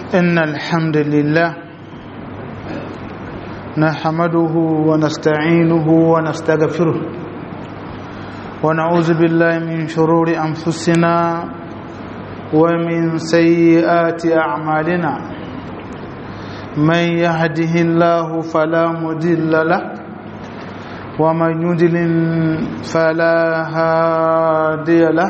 إن الحمد لله نحمده ونستعينه ونستغفره ونعوذ بالله من شرور أنفسنا ومن سيئات أعمالنا من يهده الله فلا مضل له ومن يضلل فلا هادي له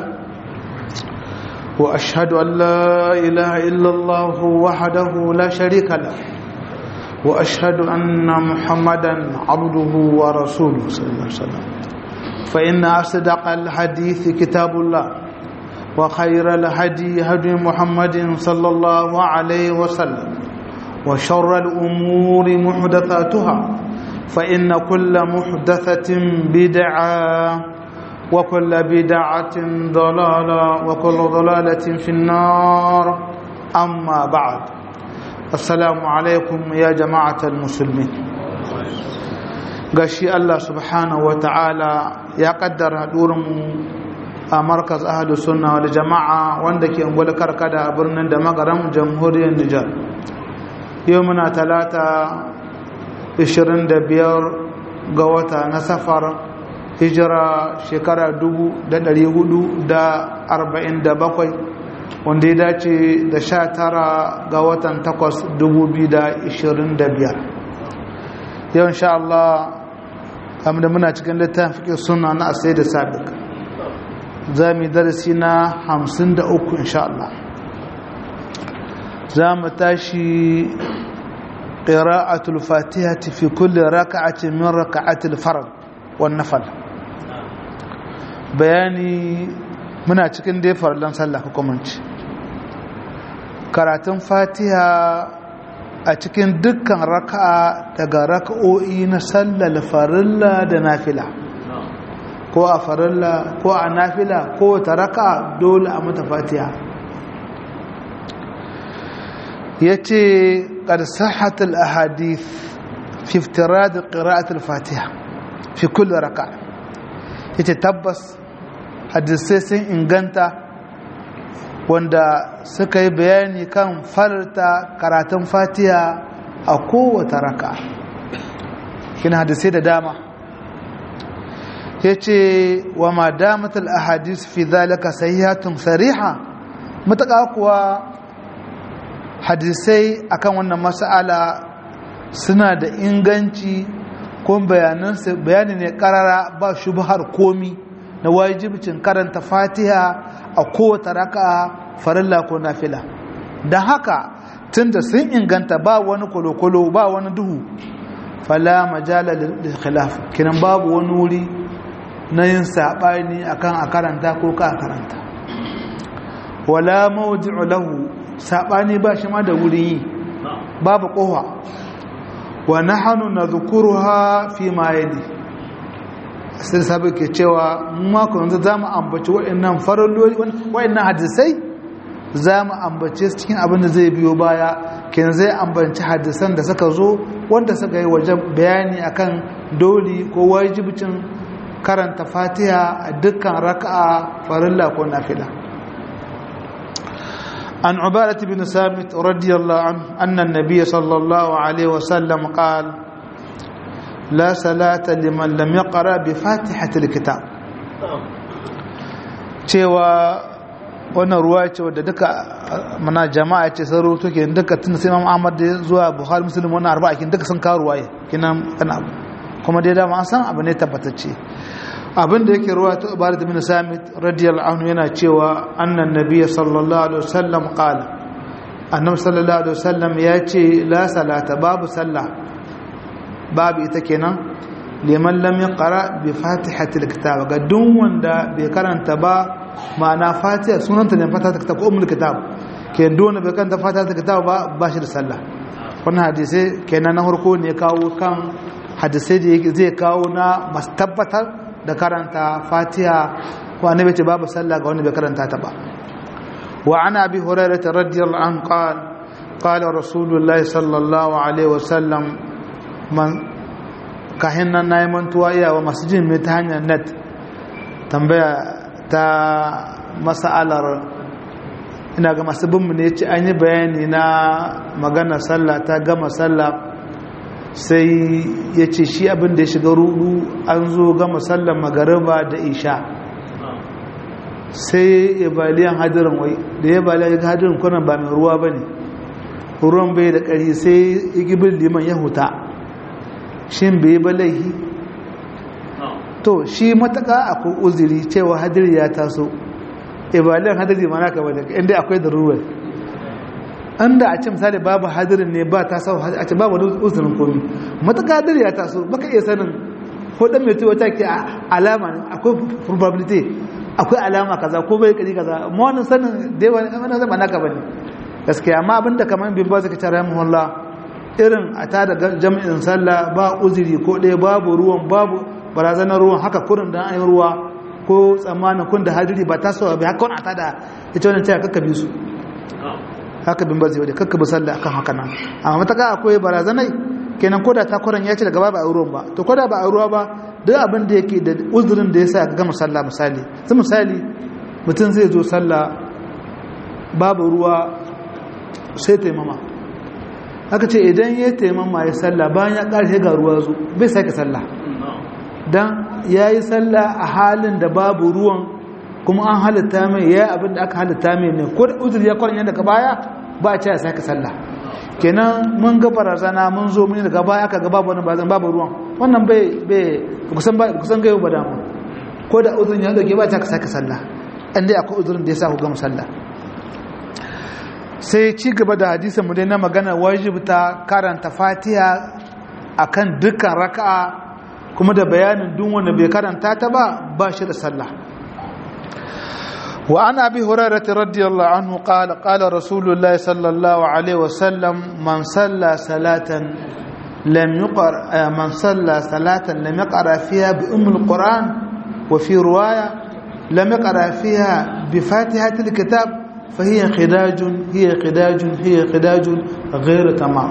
واشهد ان لا اله الا الله وحده لا شريك له واشهد ان محمدا عبده ورسوله صلى الله عليه وسلم فان اصدق الحديث كتاب الله وخير الهدي هدي محمد صلى الله عليه وسلم وشر الامور محدثاتها فان كل محدثه بدعه وكل بدعة ضلالة وكل ضلالة في النار أما بعد السلام عليكم يا جماعة المسلمين gashi Allah subhanahu wa ta'ala ya kaddara haɗurinmu a markaz ahadu sunna wal jama'a wanda ke ungwal karkada a birnin da magaran jamhuriyar Nijar yau muna talata 25 ga wata na safar hijira shekara bakwai wanda ya dace da sha tara ga watan takwas biyar. yau insha Allah kamar da muna cikin littafin fiƙe suna na asai da sabiq za mu darasi na hamsin da uku insha Allah za mu tashi ƙira'atul fatiha fi kulle raka'atin min raka'atul farad wan nafal bayani muna cikin dai farlan sallah hukumanci karatun fatiha a cikin dukkan raka'a daga raka'o'i na sallar farilla da nafila ko a farilla ko a nafila ko ta raka'a dole a mata fatiha ya ce ƙarsahatul ahadith fi iftirad qira'atul fatiha fi kulli raka'a yace tabbas hadisai sun inganta wanda suka yi bayani kan farta karatun fatiha a kowace raka kina hadisai da dama ya ce wa ma damatul ahadis fi zalika sahihatun sariha mutaka kuwa hadisai akan wannan mas'ala suna da inganci ko bayani ne karara ba shubhar komi na wajibcin karanta fatiha a kowace raka'a farilla ko nafila don haka tunda sun inganta ba wani kolokolo ba wani duhu fala majala da khilaf kinan babu wani wuri na yin saɓani akan a karanta ko ka karanta wala mawdi'u lahu saɓani ba shi ma da wuri yi babu ƙofa wa nahanu nadhkuruha fi ma yali sai sabu ke cewa mako yanzu zamu ambaci waɗannan faralloli waɗannan hadisai zamu ambace su cikin abin da zai biyo baya kin zai ambaci hadisan da suka zo wanda suka yi wajen bayani akan doli ko wajibcin karanta Fatiha a dukkan raka'a farilla ko nafila عن عبادة بن ثابت رضي الله عنه أن النبي صلى الله عليه وسلم قال لا صلاة لمن لم يقرأ بفاتحة الكتاب cewa wannan ruwa ce wadda duka mana jama'a ce sun rubuto ke duka tun sai Imam Ahmad da zuwa Bukhari Muslim wannan arba'a kin duka sun kawo ruwaye kinan kana kuma dai dama an san abu ne tabbatacce abin da yake ruwa ta ubarat bin samit radiyallahu anhu yana cewa annan nabiy sallallahu alaihi wasallam qala annabi sallallahu alaihi wasallam ya ce la salata babu sallah babu ita kenan liman lam yaqra bi fatihatil kitab ga duk wanda bai karanta ba ma'ana fatiha sunanta ne fatihatil kitab ko ummul kitab ke duk wanda bai karanta fatihatil kitab ba ba shi da sallah wannan hadisi kenan na farko ne kawo kan hadisai da zai kawo na masu tabbatar da karanta fatiha ko annabi ce babu sallah ga wanda bai karanta ta ba wa ana abi hurairah radiyallahu anhu qala qala rasulullahi sallallahu alaihi wasallam man kahin nan nayi mantuwa iya wa masu jin mai ta hanyar net tambaya ta mas'alar ina ga masu binmu ne ce an yi bayani na magana sallah ta gama sallah sai ya ce shi abin da ya shiga rudu an zo gama sallar magariba da isha sai ya baliyan hadirin wai da ya baliyan hadirin kwanan ba mai ruwa ba ne ruwan bai da ƙari sai igibin liman ya huta shi bai ba laihi to shi mataka akwai uziri cewa hadiri ya taso ibaliyan hadiri mana ka bane inda akwai da ruwan an da a ce misali babu hadirin ne ba ta sau a ce babu uzurin komi mataka hadiri ya taso baka iya sanin ko dan mai tuwa ke alama akwai probability akwai alama kaza ko bai kari kaza amma wannan sanin da yawa wannan zama naka bane gaskiya amma abinda kamar bin ba zaka tara muhalla irin a ta da jami'in sallah ba uzuri ko ɗaya babu ruwan babu barazanar ruwan haka kurin da an yi ruwa ko tsammanin kun da hadiri ba ta so bai haka wani a ta da ita wannan taya kakka bi su haka bin ba zai wadda kakka bi sallah akan haka nan amma mataka akwai barazanai kenan ko da ta kuran ya ce daga ba a ruwan ba to ko da ba a ruwa ba duk abin da yake da uzurin da ya sa ka gama sallah misali sai misali mutum zai zo sallah babu ruwa sai taimama aka ce idan ya taimama ya sallah bayan ya ƙarshe ga ruwa zo bai sake sallah don ya yi sallah a halin da babu ruwan kuma an halitta mai ya yi abin da aka halitta mai ne ko da uzuri ya kwanan daga baya ba a ce ya sake sallah kenan mun ga barazana mun zo mun daga baya aka ga babu wani barazana babu ruwan wannan bai bai kusan ba kusan ga yau ba damu ko da uzurin ya dauke ba ta ka sake sallah an dai akwai uzurin da ya sa ku gama sallah sai ci gaba da hadisin mu dai na magana wajibta karanta fatiha akan dukkan raka'a kuma da bayanin duk wanda bai karanta ta ba ba shi da sallah wa an abi hurairah radiyallahu anhu qala qala rasulullahi sallallahu alaihi wasallam man salla salatan lam yuqra man salla salatan lam yaqra fiha bi umm alquran wa fi riwaya lam yaqra fiha bi fatihati alkitab فهي خداج هي خداج هي خداج غير تمام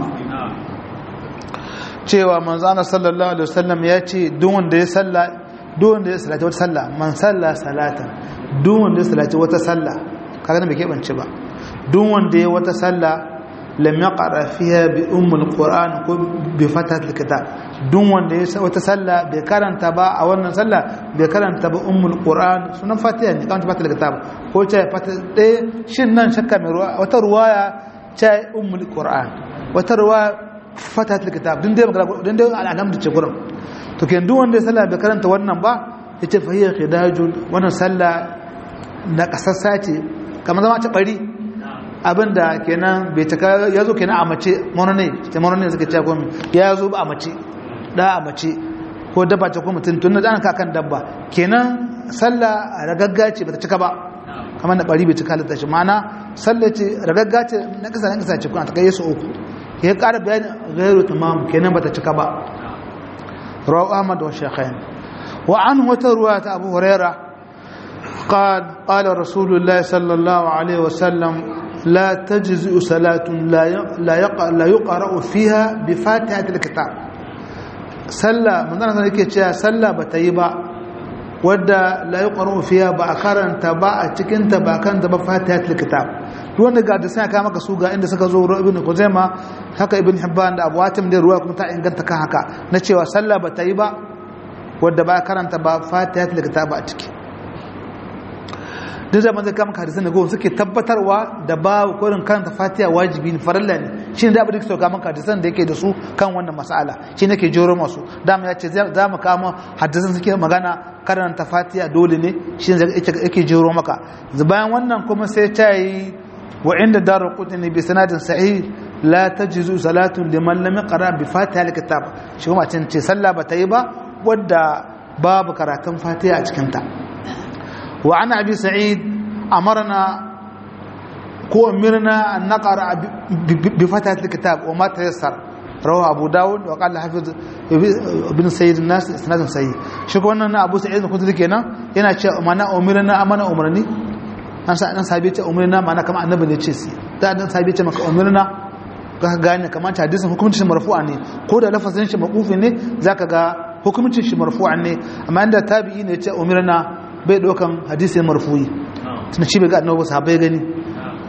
cewa manzana sallallahu alaihi wasallam ya ce duk wanda ya salla duk wanda ya sallaci wata salla man salla salatan duk wanda ya sallaci wata salla kaga nan bai keɓance ba duk wanda ya wata salla lam yaqra fiha bi ummul qur'an ko bi fatatil kitab duk wanda ya wata salla bai karanta ba a wannan salla bai karanta ba ummul qur'an sunan fatiha ne kan fatatil kitab ko ce fata ɗaya shin nan shakka mai ruwa wata ruwaya ce ummul qur'an wata ruwaya fatatil kitab din dai magana din dai alhamdu ce gurin to ken duk wanda ya salla bai karanta wannan ba yace fa hiya khidajun wannan salla na kasassa ce kamar zama ta bari abinda kenan bai taka ya zo kenan a mace monone ta monone suka ce komai ya zo ba a mace da a mace ko dabba ce ko mutum tun da ka kan dabba kenan sallah ragagga ce bata cika ba kamar da bari bai cika halitta shi mana sallah ce ragagga ce na kasa na kasa ce kuna ta kai su uku ya ƙara bayani gairu tamam kenan bata cika ba rawu ahmad wa shaykhain wa an wata ruwa ta abu hurairah قال قال رسول الله صلى الله عليه وسلم لا تجزئ صلاة لا لا يقرأ, لا يقرأ فيها بفاتحة الكتاب صلى من ذلك yake cewa sallah bata yi ba wadda la yuqra'u fiha ba karanta ba a cikin ta ba kan da ba fatihatul kitab duk wanda ga da sai ka maka su ga inda suka zo ibn Khuzaima haka ibn Hibban da Abu Hatim da ruwa kuma ta inganta kan haka na cewa sallah bata yi ba wadda ba karanta ba fatihatul kitab a ciki duk zaman zai kama hadisan da goma suke tabbatarwa da ba kurin karanta fatiha wajibi ne farilla ne shi ne da abin da suka kama hadisan da yake da su kan wannan mas'ala shi ne ke joro masu dama ya ce za mu kama hadisan suke magana karanta fatiha dole ne shi ne yake joro maka bayan wannan kuma sai ta yi wa inda darar kutini bi sanadin sahih la tajzu salatun liman lam yaqra bi fatiha alkitab shi kuma ce sallah ba ta yi ba wadda babu karatun fatiha a cikin ta وعن أبي سعيد أمرنا كو أمرنا أن نقرأ بفتحة الكتاب وما تيسر رواه أبو داود وقال حفظ ابن سيد الناس إسناد صحيح شكو أننا أبو سعيد كنت لك هنا هنا أمنا أمرنا أمنا أمرني nan sabi ce umarna ma'ana kama annabi ne ce si da dan sabi ce maka umarna ka gane kamar ta hadisin hukuncin shi marfu'a ne ko da lafazin shi maqufi ne zaka ga hukuncin shi marfu'a ne amma inda tabi'i ne ce umarna bai ɗaukan hadisi marfuyi tun shi bai ga annabi sahabbai gani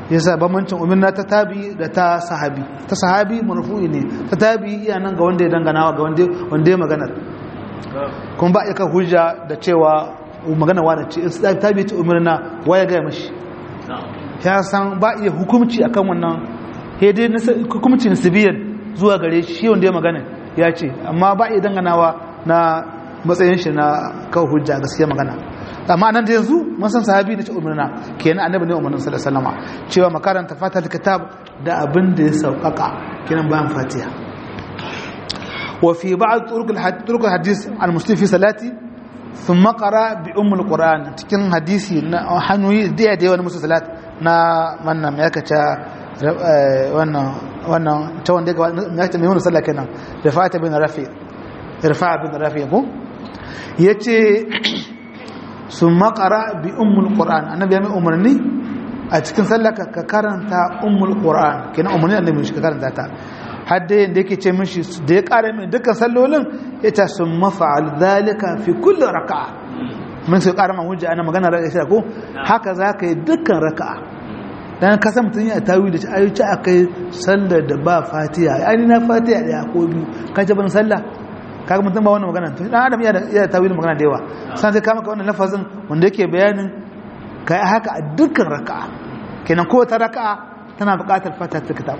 yasa bambancin umarna ta tabi da ta sahabi ta sahabi marfu'i ne ta tabi iya nan ga wanda ya dangana ga wanda ya maganar kuma ba iya hujja da cewa magana wa da ce tabi ta umarna wa ya gaya mashi ya san ba iya hukumci akan wannan dai hukumci nasibiyan zuwa gare shi wanda ya magana ya ce amma ba iya danganawa na matsayin shi na kawo hujja gaskiya magana amma nan da yanzu mun san sahabi da ce umarna kenan annabi ne umarnin sallallahu alaihi wasallam cewa makaranta fatal kitab da abin da ya sauƙaƙa kenan bayan fatiha wa fi ba'd turuq al-hadith al-muslim fi salati thumma qara bi umm al-quran cikin hadisi na hanyoyi da da yawan musu salat na wannan me yaka ta wannan wannan ta wanda ga me yaka mai wannan sallah kenan rafa'at bin rafi rafa'a bin rafi ko yace sun makara bi ummul qur'an annabi ya mai umarni a cikin sallaka ka karanta ummul qur'an kenan umarni annabi shi ka karanta ta har da yanda yake ce mishi da ya kare min dukkan sallolin ita sun mafa'al zalika fi kulli raka'a mun sai kara man hujja ana magana da shi ko haka zaka yi dukkan raka'a dan ka san mutun ya tawi da ayyuci akai sallar da ba fatiha ai na fatiha da ko biyu ka ji ban sallah kaga mutum ba wannan magana to dan adam iya da tawilin magana da yawa san sai ka maka wannan lafazin wanda yake bayanin kai haka a dukkan raka'a kenan ko ta raka'a tana buƙatar fata ta kitab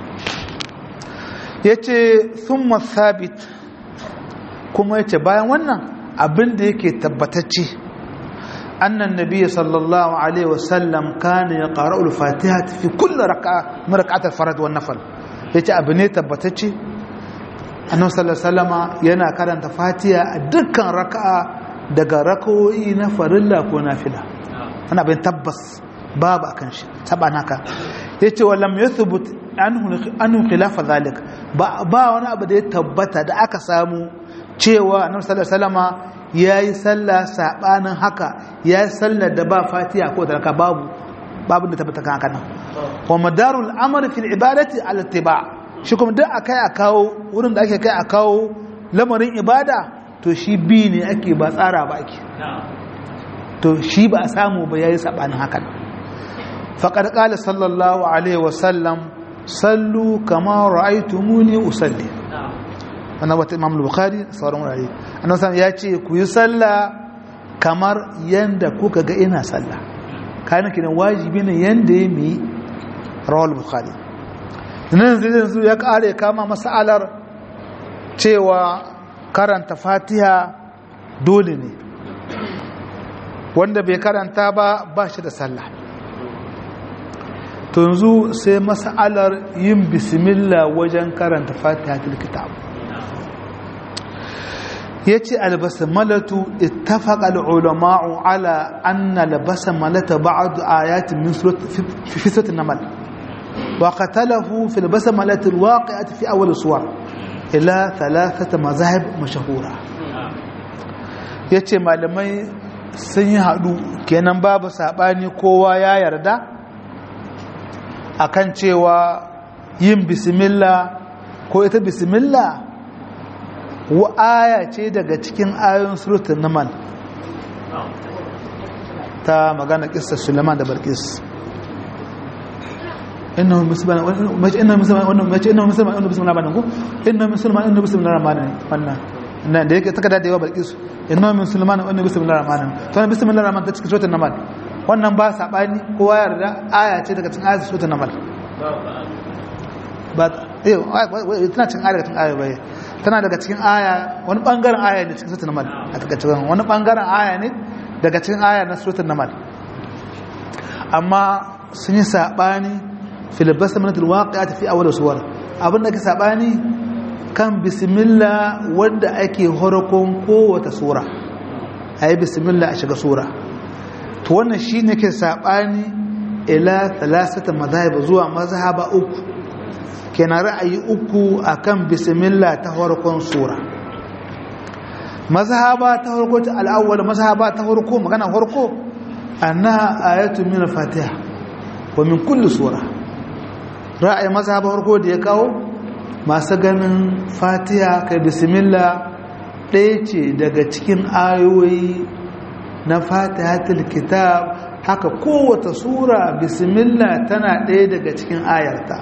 yace thumma thabit kuma yace bayan wannan abin da yake tabbatacce annan nabiyyi sallallahu alaihi wasallam kana yaqra'u al-fatiha fi kulli raka'a min rak'at al-farad wan nafl yace abu ne tabbatacce annabi sallallahu alaihi yana karanta fatiha a dukkan raka'a daga raka'o'i na farilla ko nafila ana bayan tabbas babu akan shi saban haka yace wa lam yathbut anhu anhu khilaf zalik ba ba wani abu da ya tabbata da aka samu cewa annabi sallallahu alaihi wasallama yayi sallah sabanin haka yayi sallar da ba fatiha ko da raka babu babu da tabbata kan haka nan wa madarul amr fil ibadati al ittiba' shi kuma duk akai a kawo wurin da ake kai a kawo lamarin ibada to shi bi ne ake ba tsara ba ake to shi ba a samu ba yayi sabanin hakan faqad qala sallallahu alaihi wa sallam sallu kama ra'aytumuni usalli wannan wata imam bukhari sauran wurare annabi sallallahu ya ce ku yi sallah kamar yanda kuka ga ina sallah kana kiran wajibi ne yanda ya mi rawal bukhari nan zai yanzu ya kare kama masalar cewa karanta fatiha dole ne wanda bai karanta ba ba shi da sallah to yanzu sai masalar yin bismillah wajen karanta fatiha kitab ya ce albasmalatu ittafaqa al-ulama'u ala anna albasmalata ba'd ayatin min fi suratul namal وقتله في البسملة الواقعة في أول الصور إلى ثلاثة مذاهب مشهورة yace malamai sun yi haɗu kenan babu saɓani kowa ya yarda akan cewa yin bismillah ko ita bismillah wa aya ce daga cikin ayoyin surutun namal ta magana ƙisar suleiman da barkis innahu musliman mace innahu musliman wannan mace innahu musliman wannan bismillah banan ko innahu musliman wannan bismillah rahmanin wannan nan da yake takada da yawa balkisu innahu musliman wannan bismillah rahmanin to wannan bismillah rahman ta cikin suratul namal wannan ba sabani kowa ya yarda aya ce daga cikin ayatul suratul namal ba eh tana cikin aya daga cikin aya bai tana daga cikin aya wani bangaren aya ne cikin suratul namal a cikin wani bangaren aya ne daga cikin aya na suratul namal amma sun yi sabani filibasta manatul waƙiya tafi a wadda suwar abinda ka saɓani kan bismillah wadda ake horakon kowata sura a yi bismillah a shiga sura to wannan shi ne ke saɓani ila talasata mazhaba zuwa mazhaba uku kenan ra'ayi uku akan bismillah ta horakon sura mazhaba ta horko ta al'awwal mazhaba ta horko magana horko annaha ayatun min al-fatiha wa min kulli sura ra'ayi mazhaba farko da ya kawo masu ganin fatiha kai bismillah ɗaya ce daga cikin ayoyi na fatihatul kitab haka kowace sura bismillah tana ɗaya daga cikin ayarta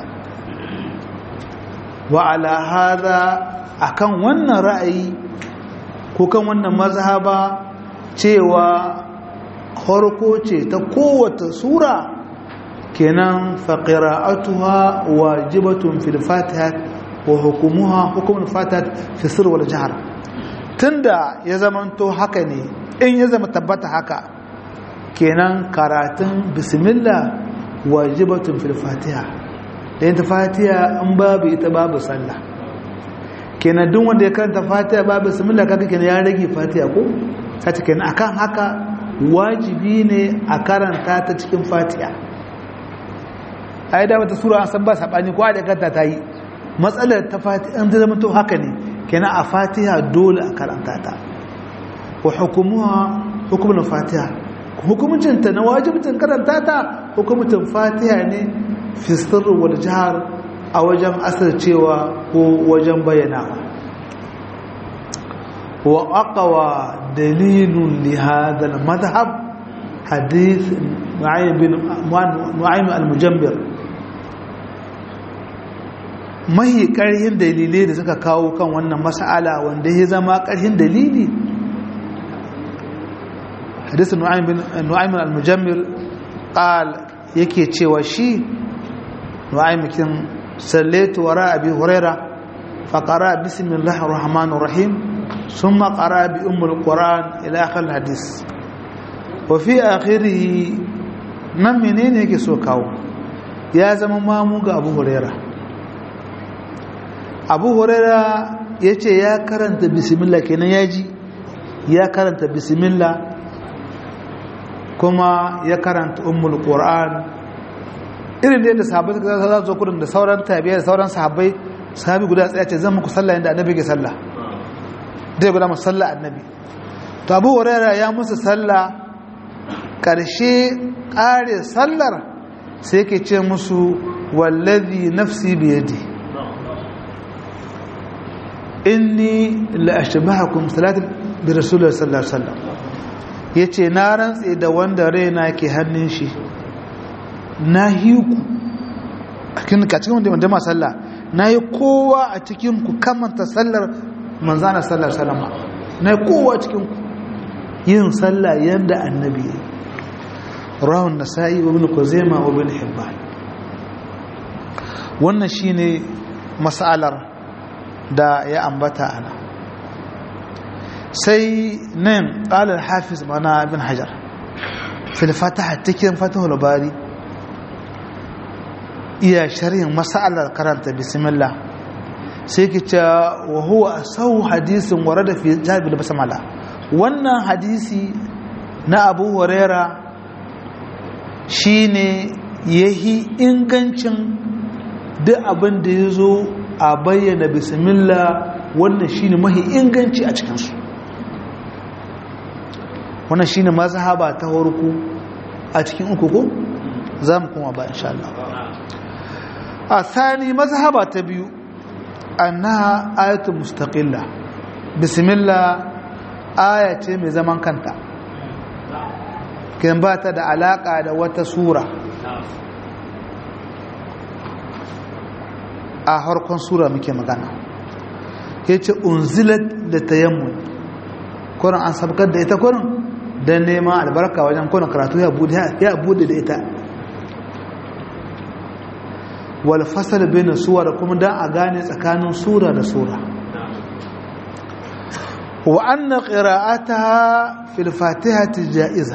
wa ala hada akan wannan ra'ayi ko kan wannan mazhaba cewa harko ce ta kowace sura kenan faqira'atuha wajibatun fil fatiha wa hukumuha hukumul fatiha fi sirr wal jahr tunda ya zamanto haka ne in ya zama tabbata haka kenan karatun bismillah wajibatun fil fatiha da yin fatiha in babu ita babu sallah kenan duk wanda ya karanta fatiha babu bismillah kaga kenan ya rage fatiha ko sai kenan akan haka wajibi ne a karanta ta cikin fatiha ai da wata sura an san ba sabani ko da kanta ta yi matsalar ta fatiha an zama to haka ne kenan a fatiha dole a karanta ta wa hukumuha hukumul fatiha hukumcin ta na wajibcin karanta ta hukumcin fatiha ne fi sirri wal jahr a wajen asircewa ko wajen bayyanawa wa aqwa dalilun li hadha al madhhab hadith nu'aym bin nu'aym al mujammir mahi karhin dalilai da suka kawo kan wannan mas'ala wanda ya zama karhin dalili hadith nu'aym bin nu'aym al mujammir qal yake cewa shi nu'aym kin صليت وراء أبي هريرة فقرأ بسم الله الرحمن الرحيم ثم قرأ بأم القرآن إلى آخر الحديث وفي آخره من منين يكي سوكاو يا زمان مامو أبو هريرة أبو هريرة yace ya karanta bismillah kenan yaji ya karanta bismillah kuma ya karanta ummul qur'an irin da yadda sahabbai suka za zo kudin da sauran tabiya da sauran sahabbai sahabi guda tsaya ce zan muku sallah yadda annabi ke sallah zai guda musu sallah annabi to abu huraira ya musu sallah karshe kare sallar sai ke ce musu wallazi nafsi biyadi inni la ashbahakum salatin bi rasulullahi sallallahu alaihi wasallam yace na rantse da wanda raina ke hannun shi na hiku a cikin wanda wanda ma sallah na yi kowa a cikin ku kamanta sallar manzana sallar salama na yi kowa a cikin ku yin sallah yadda annabi ya rahun nasa'i wa bin kuzema wa bin hibban wannan shine mas'alar da ya ambata ana sai nan ƙalar hafiz mana bin hajar fil fataha cikin fatahul bari iya sharhin masalar karanta bismillah sai ki ce wa huwa sau hadisin warada fi jabil basmala wannan hadisi na Abu Huraira shine yahi ingancin duk abin da yazo a bayyana bismillah wannan shine mahi inganci a cikin su wannan shine mazhaba ta farko a cikin uku ko zamu kuma ba insha Allah الثاني مذهب تبيو أنها آية مستقلة بسم الله آية من زمان كانت كان بات دا علاقة دا وتسورة آخر كون سورة مكي مغانا yace unzilat da tayammun kuran an sabkar da ita kuran dan neman albarka wajen kuran karatu ya bude ya bude da ita wal fasal baina suwar kuma dan a gane tsakanin sura da sura wa anna qira'ataha fil fatihati ja'iza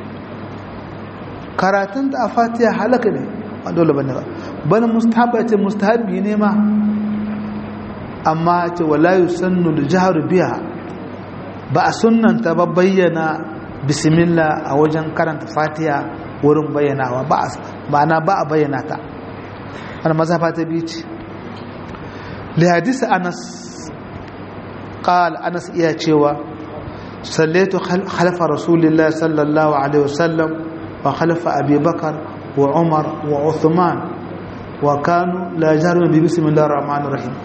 karatun da a fatiha halaka ne ba dole bane ba bal mustahabba ce mustahabbi ne ma amma ce wala yusannu al jahru biha ba a sunnanta ba bayyana bismillah a wajen karanta fatiha wurin bayyanawa ba ma'ana ba a bayyana ta wani mazhafa ta biyu ce li hadisi anas qala anas iya cewa sallaitu khalfa rasulillah sallallahu alaihi wasallam wa khalfa abi bakar wa umar wa uthman wa kanu la jarun bi bismillahir rahmanir rahim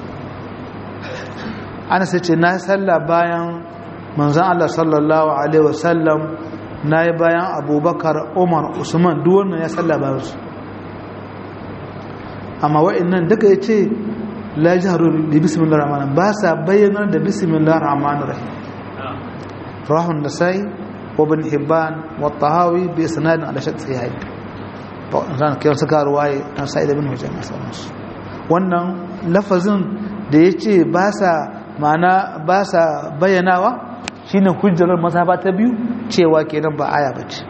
anas ce na salla bayan manzon Allah sallallahu alaihi wasallam na yi bayan abubakar umar usman duk wannan ya salla bayan su amma wa'annan duka ya ce la jihar da bismillah rahman ba sa bayyanar da bismillah rahman rahim rahun da sai wa bin hibban wa tahawi bi sanadin ala shak sahih ran kai suka ruwaye an sai da bin hujjan sauransu wannan lafazin da ya ce ba sa ma'ana ba sa bayyanawa shine hujjar mazhaba ta biyu cewa kenan ba aya bace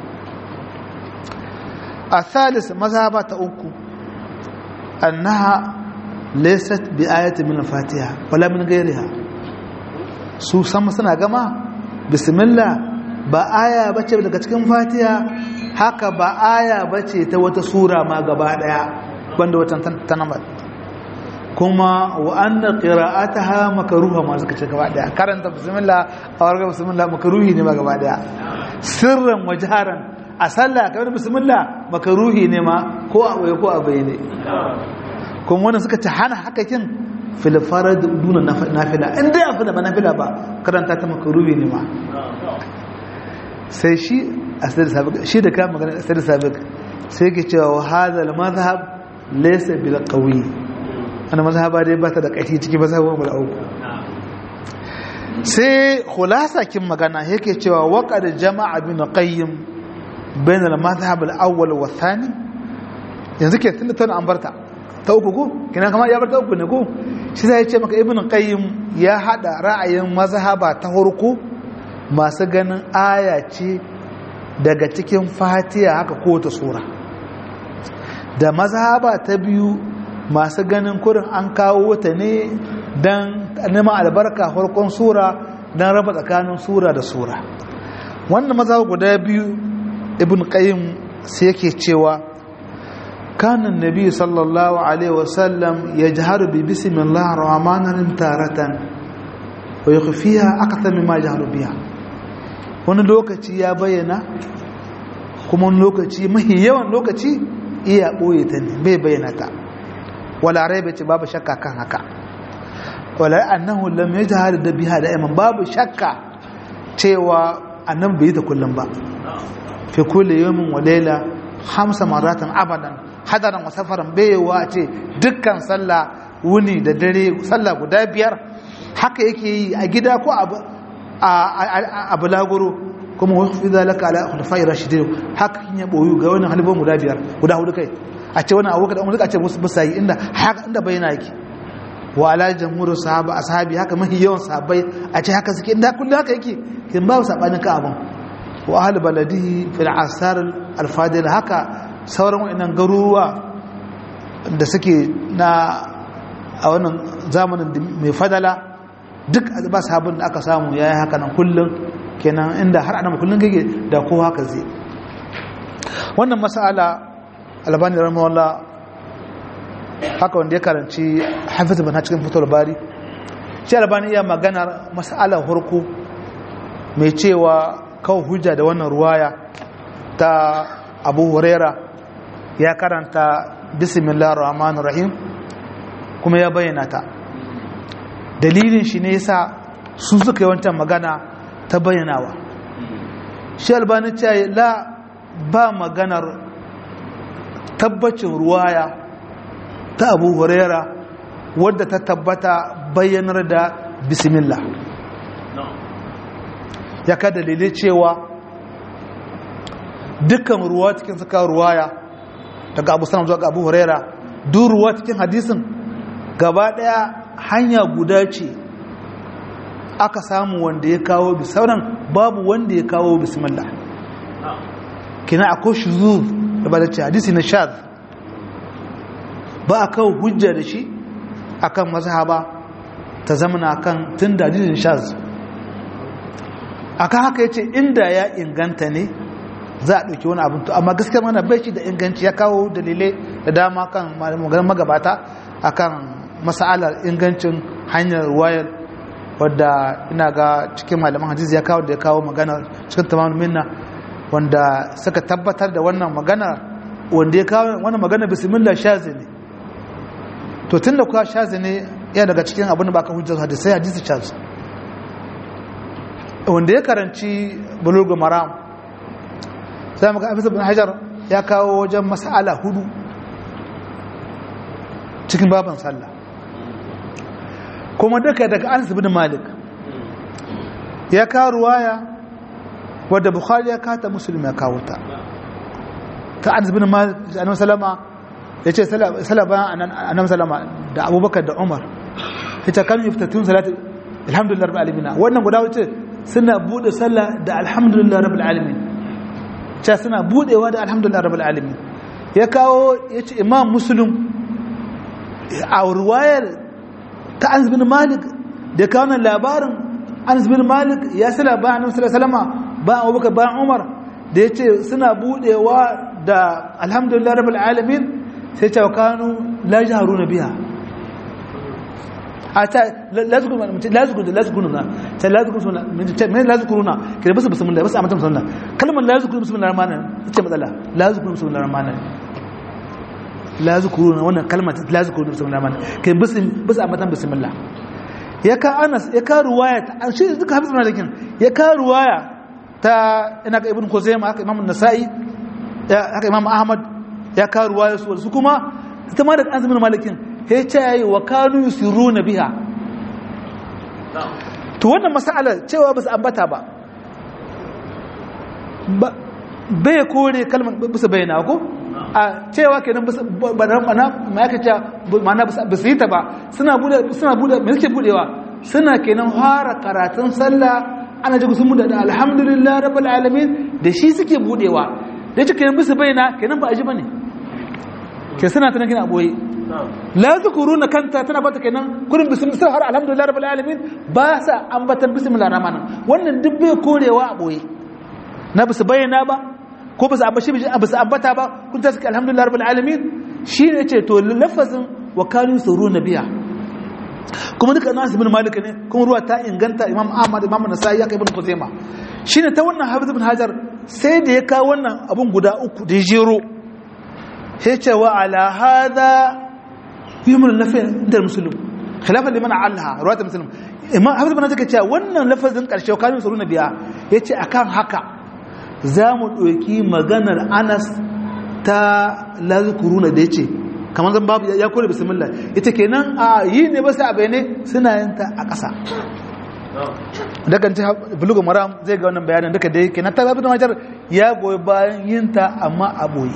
a thalis mazhaba ta uku annaha laysat bi ayati min al-fatiha wala min ghayriha su sama suna gama bismillah ba aya bace daga cikin fatiha haka ba aya bace ta wata sura ma gaba daya banda wata tanamar kuma wa anna qira'ataha makruha ma suka ce gaba daya karanta bismillah a warga bismillah makruhi ne ma gaba daya sirran wajharan a sallah kamar bismillah makruhi ne ma ko a waye ko a bayyane kuma wannan suka ce hana haka kin fil farad duna nafila in dai abu da ba nafila ba karanta ta makruhi ne ma sai shi asir sabiq shi da ka magana asir sabiq sai ke cewa hadha al madhhab laysa bil qawi ana mazhaba dai ba ta da ƙashi ciki mazhabin guda uku sai khulasa kin magana yake cewa waqad jama'a bin qayyim bain al mazhab al awwal wa thani yanzu ke tunda tana an barta ta uku ko kina kama ya barta uku ne ko shi sai ya ce maka ibn qayyim ya hada ra'ayin mazhaba ta farko masu ganin aya ce daga cikin fatiha haka ko ta sura da mazhaba ta biyu masu ganin kurin an kawo ta ne don neman albarka farkon sura don raba tsakanin sura da sura wannan maza guda biyu ibn qayyim sai yake cewa kanan nabi sallallahu alaihi wasallam ya jaharu bi bismillah rahmanin taratan wa yukhfiha akthar mimma jaharu biha wani lokaci ya bayyana kuma wani lokaci mahi yawan lokaci iya boye ta ne bai bayyana ta wala raiba ce babu shakka kan haka wala annahu lam yajhar da biha da iman babu shakka cewa annabi bai ta kullum ba fi kulli yawmin wa layla hamsa maratan abadan hadaran wa safaran bayewa ce dukkan sallah wuni da dare sallah guda biyar haka yake yi a gida ko a bulaguro kuma wasu fi zalaka ala khulafai rashidin haka kin ya boyu ga wannan halibon guda biyar guda hudu kai a ce wani abokan umar a ce musu bisa yi inda haka inda bayyana yake wa ala jamhurul sahaba ashabi haka mahi yawan sahabbai a ce haka suke inda kullu haka yake kin babu sabanin ka abun wa ahl baladihi fil asar al fadil haka sauran wannan garuruwa da suke na a wannan zamanin mai fadala duk ba sahabin da aka samu yayi haka nan kullun kenan inda har ana kullun gage da kowa haka zai wannan mas'ala albani rahimahullah haka wanda ya karanci hafiz bin cikin fitar bari shi albani iya maganar mas'alar hurku mai cewa kawo hujja da wannan ruwaya ta abu huraira ya karanta bismillah rahman rahim kuma ya bayyana ta dalilin shi ne yasa su suka yi wancan magana ta bayyanawa shi albani ce la ba maganar tabbacin ruwaya ta abu huraira wadda ta tabbata bayyanar da bismillah ya ka dalilai cewa dukkan ruwa cikin suka ruwaya daga abu salam zuwa ga abu huraira duk ruwa cikin hadisin gaba daya hanya guda ce aka samu wanda ya kawo bi sauran babu wanda ya kawo bismillah kina akwai shuzuz da ba da ce hadisi na shaz ba a kawo hujja da shi akan mazhaba ta zamana akan tun da hadisin shaz akan haka yace inda ya inganta ne za a ɗauki wani abin to amma gaskiyar mana bai shi da inganci ya kawo dalilai da dama kan maganin magabata akan masalar ingancin hanyar wayar wadda ina ga cikin malaman hadisi ya kawo da ya kawo magana cikin tamamin minna wanda suka tabbatar da wannan magana wanda ya kawo wannan magana bismillah shazi ne to tun da kuwa shazi ne ya daga cikin abin da baka hujjar hadisai hadisi shazi wanda ya karanci bulugul maram sai muka afisa bin hajar ya kawo wajen mas'ala hudu cikin baban sallah kuma duka daga anas bin malik ya kawo ruwaya wadda bukhari ya kata muslim ya kawo ta ta anas bin malik annabi sallama yace sala bayan annabi sallama da abubakar da umar yace kan yuftatun salatu alhamdulillah rabbil alamin wannan guda wuce suna bude sallah da alhamdulillah rabbil alamin cha suna budewa da alhamdulillah rabbil alamin ya kawo yace imam muslim a ruwayar ta anas bin malik da kawo nan labarin anas bin malik ya sala bayan annabi sallallahu alaihi wasallam bayan abubakar bayan umar da ya ce suna budewa da alhamdulillah rabbil alamin sai ce kanu la jaharuna biha a ta lazukuruna ta lazukuruna mai lazukuruna kira basu basu mullah basu a matan sunna kalmar lazukuruna basu mullah ramana ce matsala lazukuruna basu mullah ramana lazukuruna wannan kalmar lazukuruna basu mullah ramana kai basu basu a matan basu mullah ya ka anas ya ka ruwaya ta shi duka hafiz malikin ya ka ruwaya ta ina ga ibn Khuzaimah haka Imam Nasa'i haka Imam Ahmad ya kawo ruwaya su su kuma ita ma da azumin malikin ya ce yayi wa kanu yusiruna biha to wannan mas'ala cewa ba su ambata ba bai kore kalmar bisa bayyana ko a cewa kenan ba mana ma yake cewa mana ba su yi ta ba suna bude suna bude me suke budewa suna kenan fara karatun sallah ana ji sun muda da alhamdulillah rabbil alamin da shi suke budewa da yake kenan bisa bayyana kenan ba a ji bane ke suna tana kina boye la zikuruna kanta tana bata kenan kurin bismillah har alhamdulillah rabbil alamin ba sa ambatan bismillahir rahmanir wannan duk bai korewa a boye na bisa bayyana ba ko bisa ambashi bisa ambata ba kun ta suke alhamdulillah rabbil alamin shine yace to lafazin wa kanu suruna biya kuma duka nasu bin malik ne kuma ruwa ta inganta imam ahmad imam nasa'i ya kai ibn kuzaima shine ta wannan hafiz ibn hajar sai da ya kawo wannan abun guda uku da jero sai ce wa ala hada yumul nafi da muslim khilafan liman allaha ruwat muslim imam hafiz ibn hajar ce wannan lafazin karshe kanu suruna biya yace akan haka za mu ɗauki maganar anas ta lazukuruna da ya ce kamar zan babu ya kore bismillah ita kenan a yi ne ba sai a bayane suna yin ta a ƙasa daga ci bulugu maram zai ga wannan bayanin duka da yake na ta zafi da majar ya goyi bayan yin ta amma a boye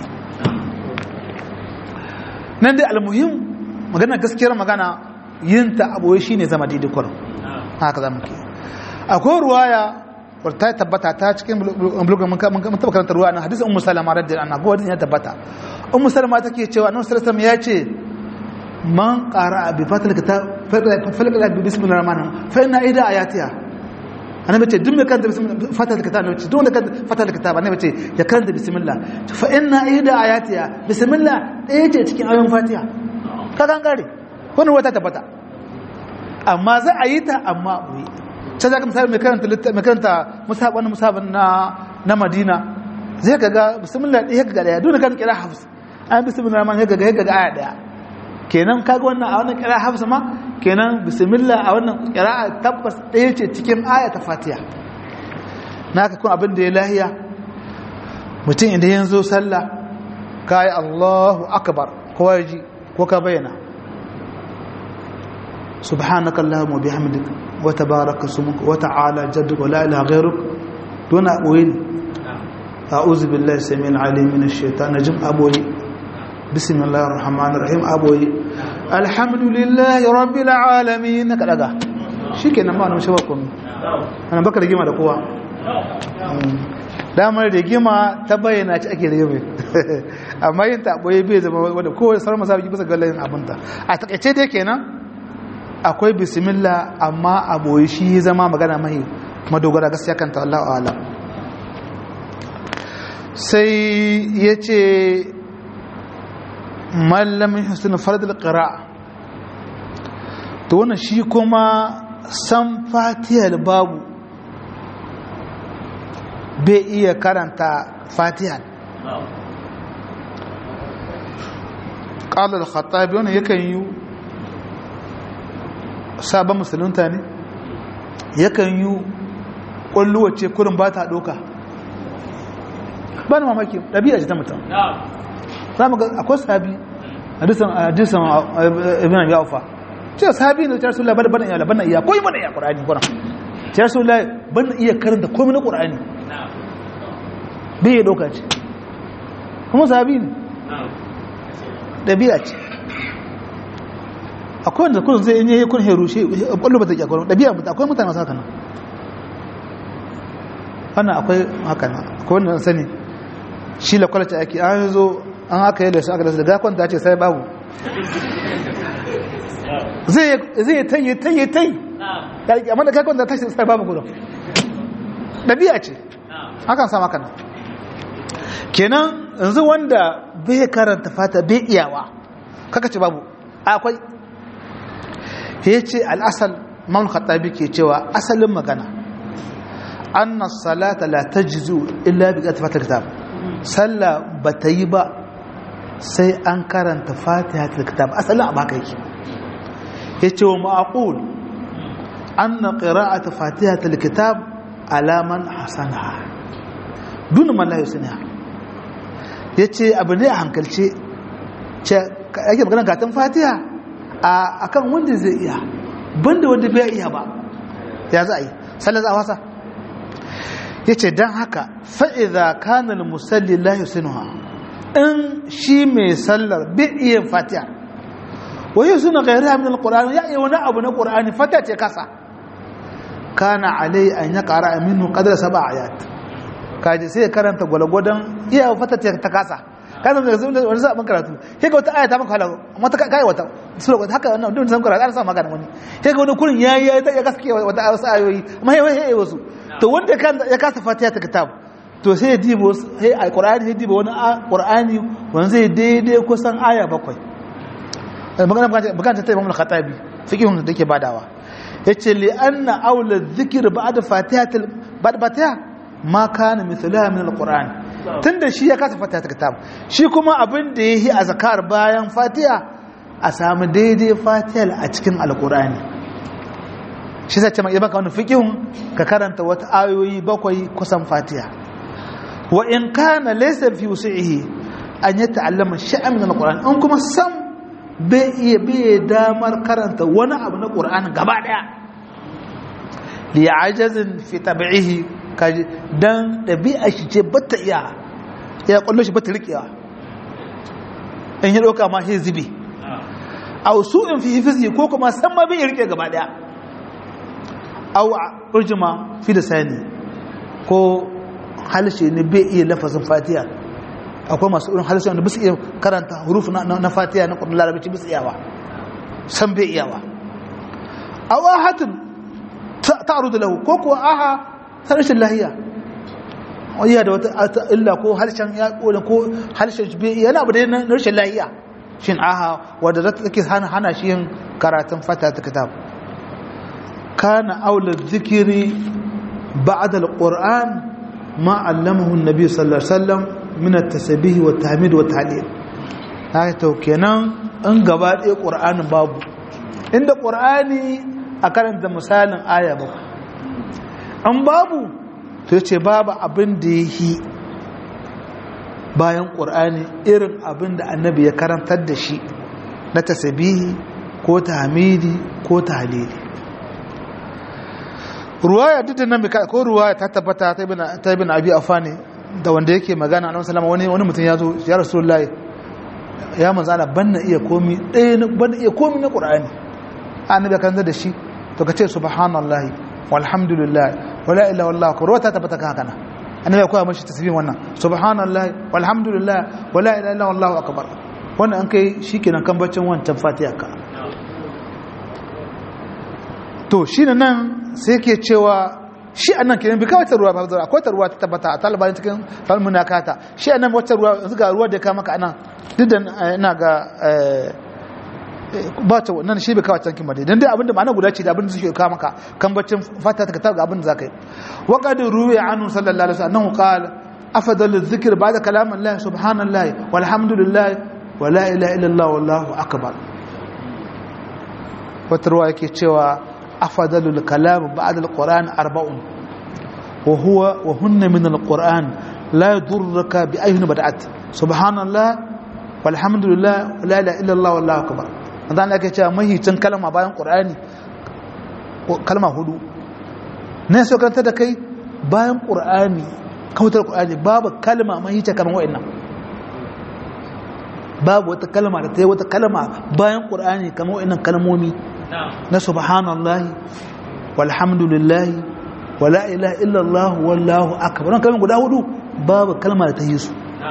nan dai almuhim magana gaskiyar magana yin ta a boye shine zama daidai kwarin haka za mu ke akwai ruwaya ta tabbata ta cikin bulugan mun taba karanta ruwa nan hadisin ummu salama radiyallahu anha ko ya tabbata ummu salama take cewa annabi sallallahu alaihi ya ce man qara bi fatil kitab falqa bi bismillahir rahmanir fa inna ida ayatiha annabi ce duk mai karanta fatil kitab annabi ce duk wanda karanta fatil kitab annabi ce ya karanta bismillah fa inna ida ayatiha bismillah ɗaya ce cikin ayoyin fatiha ka gangare wannan wata tabbata amma za a yi ta amma buyi sai za ka misali mai karanta musabin musabin na madina zai ka ga bismillah ɗaya ga ɗaya dole kan kira hafs an bismillah rahman ya ga ya ga aya ɗaya kenan kaga wannan a wannan kira hafs ma kenan bismillah a wannan kira tabbas ɗaya ce cikin aya ta fatiha na ka kun abin da ya lahiya mutum idan ya zo sallah ka yi allahu akbar kowa ya ji ko ka bayyana سبحانك اللهم وبحمدك وتبارك اسمك وتعالى جدك ولا اله غيرك دون وين اعوذ بالله السميع العليم من الشيطان الرجيم ابوي بسم الله الرحمن الرحيم ابوي الحمد لله رب العالمين كدغا shikenan ma na mashi bakon ana baka rigima da kowa damar rigima ta bayyana ci ake rigima amma yin taɓoye bai zama wadda kowane sauran masu bisa gallayin abinta a takaice dai kenan akwai bismillah amma a boye shi zama magana mai madogara gaskiya kanta Allah ala sai ya ce mallamin hussein fardal qira'a to wannan shi kuma san fatihar babu bai iya karanta fatihar ƙalar khattabi wannan yakan yi sabon musulunta ne yakan yi ƙwalluwace kurin ba ta ɗoka ba ni mamaki ɗabi'a ce ta mutum za mu ga akwai sahabi hadisan hadisan ibn abi aufa ce sahabi ne ta rasulullah bada bana iya bana iya koyi bana iya qur'ani kuna ta rasulullah bana iya karanta komai na qur'ani bai ya doka ce kuma sahabi ne ɗabi'a ce akwai wanda kun zai yi kun heru shi kwallo ba ta ƙi akwai ɗabi'a akwai mutane masu haka nan wannan akwai haka nan akwai wanda sani shi la kwalata ake an zo an haka yi da shi aka da su daga kwanta ce sai babu zai yi tayi tayi tayi amma da kai kwanta tashi sai babu gudun ɗabi'a ce hakan sa maka nan kenan yanzu wanda bai karanta fata bai iyawa kaka ce babu akwai ya ce al'asal man khattabi ke cewa asalin magana anna salata la tajzu illa bi qira'ati fatiha kitab sallah bata yi ba sai an karanta fatiha kitab asalin abu haka yake yace wa ma'qul anna qira'ati fatiha kitab ala man hasanaha dun man la yusniha yace abu ne a hankalce ce ake magana gatan fatiha a kan wanda zai iya banda wanda bai iya ba ya za a yi sallar za a wasa ya ce don haka fa'iza kanar musalli lahi sinuha in shi mai sallar bai iya fatiha waye suna gairi hamdin al-ƙur'ani ya iya wani abu na ƙur'ani fatiha ce kasa kana alai an ya ƙara aminu ƙadar saba ayat kaji sai ya karanta gwalgwadon iya fatiha ta kasa kana da zai wani zaɓin karatu sai ga wata aya ta maka halaga amma ta kai wata sura wata haka wannan duk san karatu ana sa magana wani sai ga wani kurin yayi yayi ta ya gaske wata wasu ayoyi amma yayi yayi wasu to wanda kan ya kasa fatiha ta kitab to sai ya dibo sai alqur'ani ya dibo wani qur'ani wanda zai daidai kusan aya bakwai magana magana ta Imam al-Khattabi fiqhun da yake badawa yace li anna awla dhikr ba'da fatihatil ba'da fatiha ma kana mithlaha min al-qur'an tunda shi ya kasa fatiha ta kitab shi kuma abin da yayi a zakar bayan fatiha a samu daidai fatihar a cikin alkur'ani shi zai ce mai baka wani fiƙihun ka karanta wata ayoyi bakwai kusan fatiha wa in kana laysa fi wusihi an yi ta'allama sha'an min alqur'ani an kuma sam bai iya bai damar karanta wani abu na qur'ani gaba daya li ajazin fi tab'ihi kaji dan dabi'a shi ce bata iya ya kullu shi bata rikewa in ya dauka ma shi zibi aw su'in fi hifzi ko kuma san ma bai rike gaba daya aw urjuma fi lisani ko halshe ne bai iya lafazin fatiha akwai masu irin halshe wanda bisu iya karanta hurufu na fatiha na kudin larabci bisu iyawa san bai iyawa aw ahatin ta'rudu lahu ko kuwa aha harshen lahiya wayya da wata illa ko harshen ya ko harshen bai yana abu da na rashin lahiya shin aha wadda za ta take hana hana shi yin karatun fata ta kitab kana aula zikiri ba'da alquran ma allamahu annabi sallallahu alaihi wasallam min at-tasbih wa tahmid wa tahlil haka to kenan in gaba ɗaya qur'anin babu inda qur'ani a karanta misalin aya ba an babu to yace babu abin da yi bayan ƙur'ani irin abin da annabi ya karantar da shi na tasabihi ko tahmidi ko tahlili ruwaya duk da nan ko ruwaya ta tabbata ta ibn abi afani da wanda yake magana annabi sallama wani wani mutum ya zo ya rasulullahi ya manzo Allah banna iya komi ɗaya banna iya komi na ƙur'ani annabi ya karantar da shi to kace subhanallahi walhamdulillah wala ilaha illallah ko ruwaya ta tabbata kan haka nan annabi ya koya mashi tasbih wannan subhanallahi walhamdulillah wala ilaha illa wallahu akbar wannan an kai shikenan kan baccin wancan fatiha ka to shine nan sai yake cewa shi annan kenan bi kawai ruwa ba akwai ta ruwa ta tabbata a taliban cikin falmuna kata shi annan wata ruwa yanzu ga ruwa da ka maka anan duk da ina ga ba ta nan shi bai kawo cankin ba dai dan dai abinda ma'ana guda ce da abinda suke kawo maka kan baccin fata ta ga abinda zaka yi wa qad ruwiya anhu sallallahu alaihi wasallam qala afdalu dhikr ba'da kalam Allah subhanallahi walhamdulillah wa la ilaha illa Allah wallahu akbar wata ruwa yake cewa afdalu kalam ba'da alquran arba'un wa huwa wa hunna min alquran la yadurruka bi ayyuhin bada'at subhanallah walhamdulillah la ilaha illallah wallahu akbar dan Allah yake cewa mahicin kalma bayan qur'ani kalma hudu ne so karanta da kai bayan qur'ani kautar qur'ani babu kalma mahice kamar wa'annan babu wata kalma da ta yi wata kalma bayan qur'ani kamar wa'annan kalmomi na subhanallahi walhamdulillahi wala ilaha illallah wallahu akbar wannan kalmar guda hudu babu kalma da ta yi su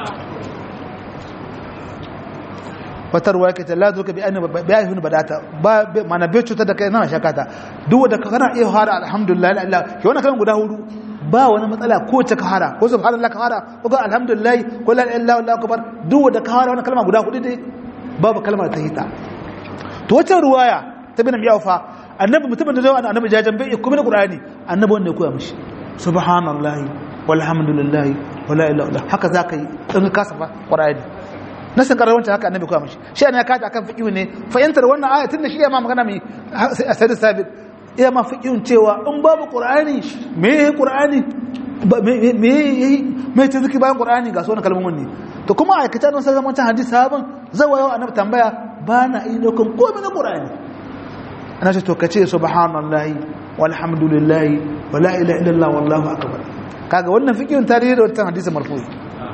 wata ruwa yake ta lazuka bi anna bi ayyuhin badata ba mana bai cutar da kai na shakata duk wanda ka kana iya fara alhamdulillah la ilaha ke wannan kalmar guda hudu ba wani matsala ko ta ka fara ko subhanallah ka fara ko ga alhamdulillah ko la ilaha illallah wallahu akbar duk wanda ka fara wannan kalma guda hudu dai babu kalmar ta hita to wata ruwaya ta bin miyaufa annabi mutumin da zai wani annabi jajan bai kuma da qur'ani annabi wanda ya koya mishi subhanallahi walhamdulillahi wala ilaha illa haka zaka yi in ka safa qur'ani na san karar wancan haka annabi koya mishi shi ne ya kaji akan fiqhu ne fahimtar wannan aya tunda shi ya ma magana mai asadi sabit iya ma fiqhun cewa in babu qur'ani me yayi qur'ani me yayi me ta ziki bayan qur'ani ga sunan kalmomin ne to kuma aikata nan sai zaman hadisi sabon zawayo annabi tambaya ba na yi daukan komai na qur'ani ana ce to kace subhanallahi walhamdulillahi wala ilaha illallah wallahu akbar kaga wannan fiqhun tarihi da wannan hadisi marfu'i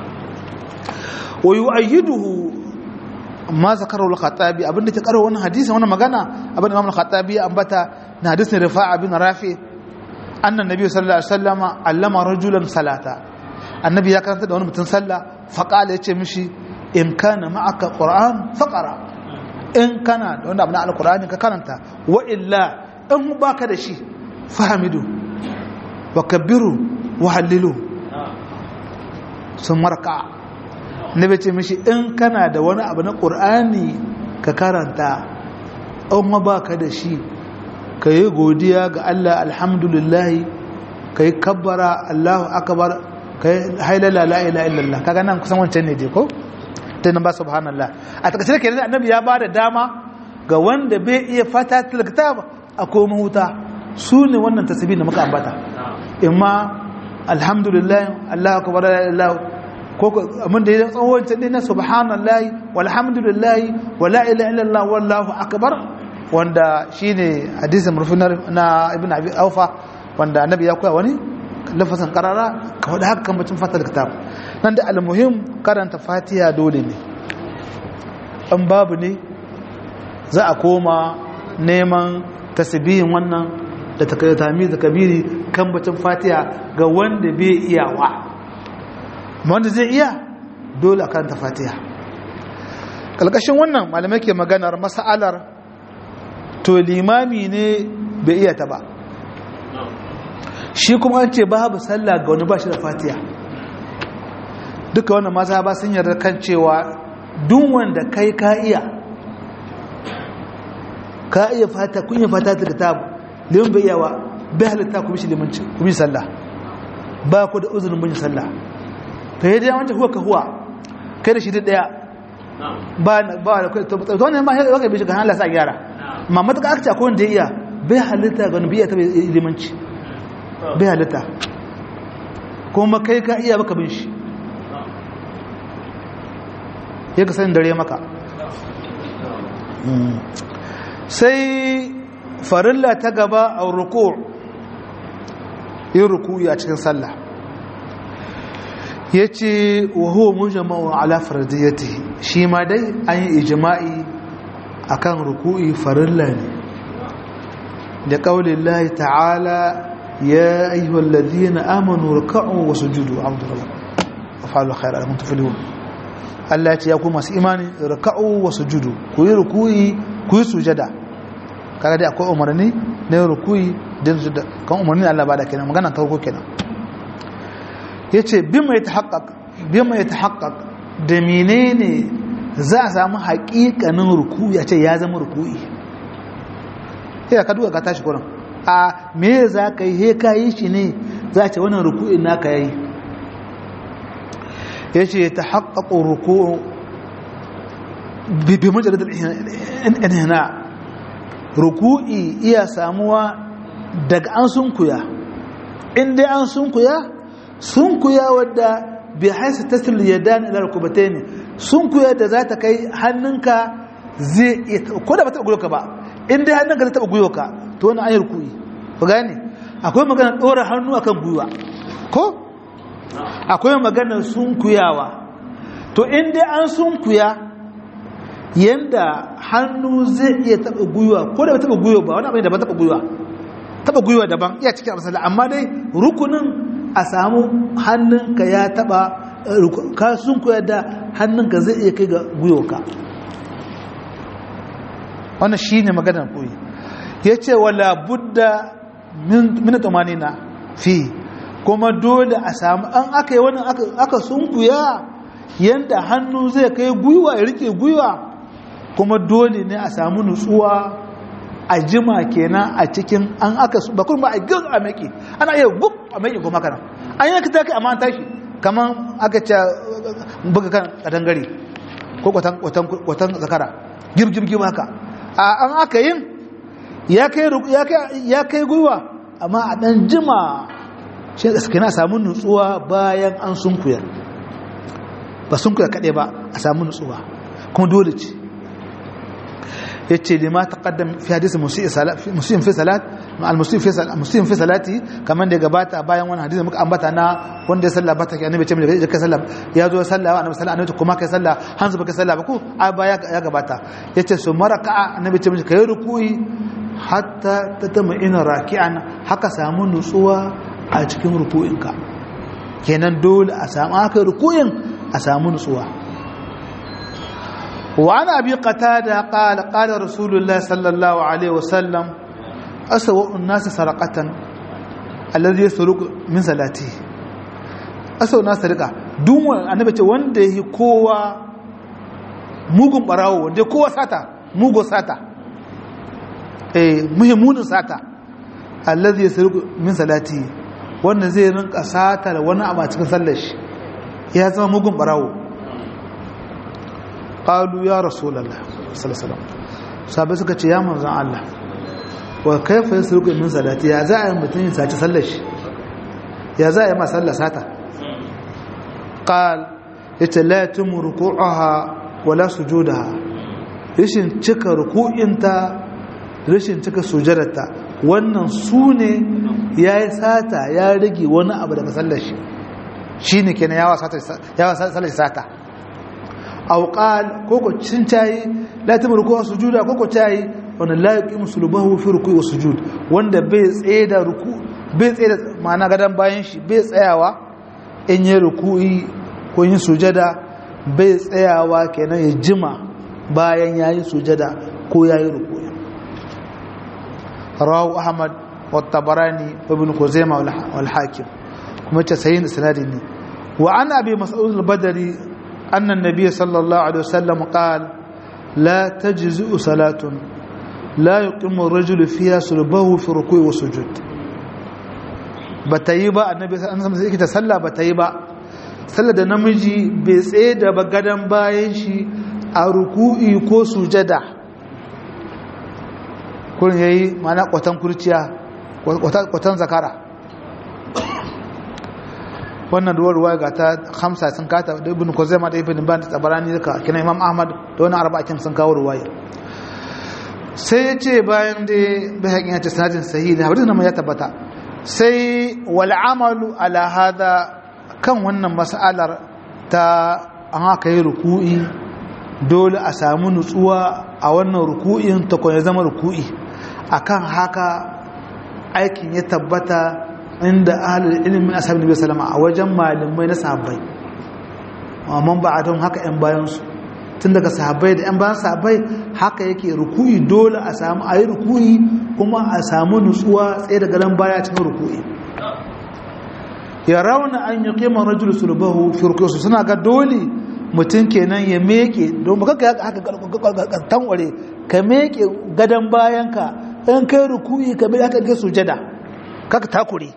wa yu'ayyiduhu ma zakaru al-khatabi abinda ke karo wannan hadisi wannan magana abinda Imam al-Khattabi ya ambata na hadisin Rifa'a bin Rafi anna nabi sallallahu alaihi wasallam allama rajulan salata annabi ya karanta da wani mutum sallah fa qala yace mishi in kana ma'aka qur'an faqra in kana da wanda abin al-qur'ani ka karanta wa illa in baka da shi fahamidu wa kabbiru wa hallilu sun marka nabi ce mishi in kana da wani abu na qur'ani ka karanta in baka da shi ka yi godiya ga Allah alhamdulillah ka yi kabbara Allahu akabar ka yi hailala la'ila illallah kaga nan kusan wancan ne dai ko ta nan ba subhanallah a takaice da kenan annabi ya ba da dama ga wanda bai iya fata tilkitab a koma huta su ne wannan tasbih da muka ambata imma alhamdulillah Allahu akbar la ilaha ko mun da ya tsawon wancan ne na subhanallah walhamdulillah wala ilaha illallah wallahu akbar wanda shine hadisin murfin na ibn abi aufa wanda annabi ya koya wani lafasan karara ka wada haka kan bacin fatar kitab nan da almuhim karanta fatiha dole ne an babu ne za a koma neman tasbihin wannan da takayatami da kabiri kan bacin fatiha ga wanda bai iyawa wanda zai iya dole a karanta fatiha kalkashin wannan malamai ke maganar mas'alar to limami ne bai iya ta ba shi kuma an ce babu sallah ga wani ba shi da fatiya duka wannan maza ba sun yarda kan cewa duk wanda kai ka iya ka iya fata kun iya fata ta kitabu liman bai yawa bai halitta ku bishi limanci ku bi sallah ba ku da uzurin bin sallah to yadda wancan huwa ka huwa kai da shi duk daya ba ba da kai to wannan ma ya kai bishi kan Allah sa gyara ma matuƙa aka ce akwai wanda ya iya bai halitta ga nubiya ta bai limanci bai halitta kuma kai ka iya baka bin shi ya ka sanin dare maka sai farilla ta gaba a ruku yin ruku a cikin sallah ya ce wa huwa mujama'u ala fardiyati shi ma dai an yi ijima'i akan ruku'i farilla ne da kaulin lahi ta'ala ya ayyuhal ladina amanu ruk'u wa sujudu alhamdulillah afalu khair alamun tuflihun Allah ya ce ya ku masu imani ruk'u wa sujudu ku yi ruku'i ku yi sujada kaga dai akwai umarni na ruku'i da sujada kan umarni Allah ba da kenan magana ta farko kenan yace bima yatahaqqaq bima yatahaqqaq da menene za a samu haƙiƙanin ruku'i a ce ya zama ruku'i ya ka duka ka tashi kuran a me za ka yi he ka yi shi ne za a ce wannan ruku'in naka yayi ya ce ta haƙaƙo ruku'u bibi majalar inhina ruku'i iya samuwa daga an sunkuya inda an sunkuya sunkuya wadda bi haisu tasil yadan ila rukbatayn sun kuya da za ta kai hannunka zai ko da ba ta guyo ka ba in dai hannunka zai taba guyo ka to wannan ayar kuyi ku gane akwai magana dora hannu akan guyuwa ko akwai magana sunkuyawa to in dai an sunkuya yanda hannu zai iya taba guyuwa ko da ba taba guyuwa ba wani abin da ba taba guyuwa taba guyuwa daban iya cikin amsala amma dai rukunin a samu hannunka ya taba ka sunkuya da hannunka zai iya kai ga guyuwa wannan shine maganar koyi yace wala budda min tumanina fi kuma dole a samu an aka yi wani aka sunkuya yanda hannu zai kai gwiwa ya rike gwiwa kuma dole ne a samu nutsuwa a jima kenan a cikin an aka ba kuma ba a gil a maki ana iya gub a maki kuma kana an yanka ta kai amma an tashi kamar aka ce buga kan kadangare ko kwatan zakara gib gib gib haka a an aka yin ya kai gwiwa amma a ɗan jima shi da suka na samu nutsuwa bayan an sunkuya ba sunkuya kaɗai ba a samu nutsuwa kuma dole ce ya ce da ma taƙaddam fi hadisi musulun fi salat musulun fi salati kamar da ya gabata bayan wani hadisi muka ambata na wanda ya salla bata ke annabi ce mai kai salla ya zo salla wa annabi salla annabi kuma kai salla hanzu baka salla ba ko a baya ya gabata yace su maraka annabi ce mai kai ruku'i hatta ta tama ina raki'an haka samu nutsuwa a cikin ruku'inka kenan dole a samu haka ruku'in a samu nutsuwa wa ana abi qatada qala qala rasulullahi sallallahu alaihi wasallam aswa an-nas sarqatan alladhi yasruqu min salati aswa an-nas sarqa duk wanda annabi ce wanda yi kowa mugun barawo wanda kowa sata mugo sata muhimmunin sata allazi yasruqu min salati wanda zai rinka sata da wani abu a cikin sallar shi ya zama mugun barawo qalu ya rasulullah sallallahu alaihi wasallam sabai suka ce ya manzon Allah wa kaifa yasruqu min salati ya za a yi mutum yin saci sallar shi ya za a yi ma sallar sata qal yace la tumu ruku'aha wala sujudaha rishin cika ruku'inta rashin cika sujadarta wannan su ne ya yi sata ya rage wani abu daga sallar shi shi ne kenan yawa sallar sata auƙal koko cin cayi latin rukuwa sujuda koko cayi wanda laƙi musulubahu fi rukuwa wa sujud wanda bai tsaye da ruku bai tsaye da ma'ana gadon bayan shi bai tsayawa in yi ruku'i ko yin sujada bai tsayawa kenan ya jima bayan ya yi sujada ko ya yi ruku'i rawu ahmad wa tabarani wa ibn kuzaima wal hakim kuma ta sayin isnadi ne wa an abi mas'ud al-badri anna an-nabiy sallallahu alaihi wasallam qala la tajzi'u salatun la yuqimu ar-rajulu fiha sulbahu fi ruku'i wa sujud batayi ba annabi sallallahu alaihi wasallam ta salla batayi ba sallar da namiji bai tsaye da bagadan bayan shi a ruku'i ko sujada kurin ya yi mana kwatan kurciya kwatan zakara wannan ruwa ruwa ga ta hamsa sun kata da ibn kuzaima da ibn ban tsabarani duka kina imam ahmad da wani arba'akin sun kawo ruwaya sai ya ce bayan da bai haƙin ya ce sanadin sahihi da hadisi nan ya tabbata sai wal amalu ala hada kan wannan mas'alar ta an haka yi ruku'i dole a samu nutsuwa a wannan ruku'in ta ya zama ruku'i akan haka aikin ya tabbata inda ahlul ilmi ashabin nabi sallama a wajen malamai na sahabbai amma ba a don haka yan bayan su tun daga sahabbai da yan bayan sahabbai haka yake ruku'i dole a samu ayi ruku'i kuma a samu nutsuwa tsaye daga nan baya cikin ruku'i ya rauna an yi kima rajul sulbahu fi ruku'i suna ga dole mutum kenan ya meke don baka haka tanware ka meke gadon bayanka in kai rukuyi ka bai haka ke sujada kaka takure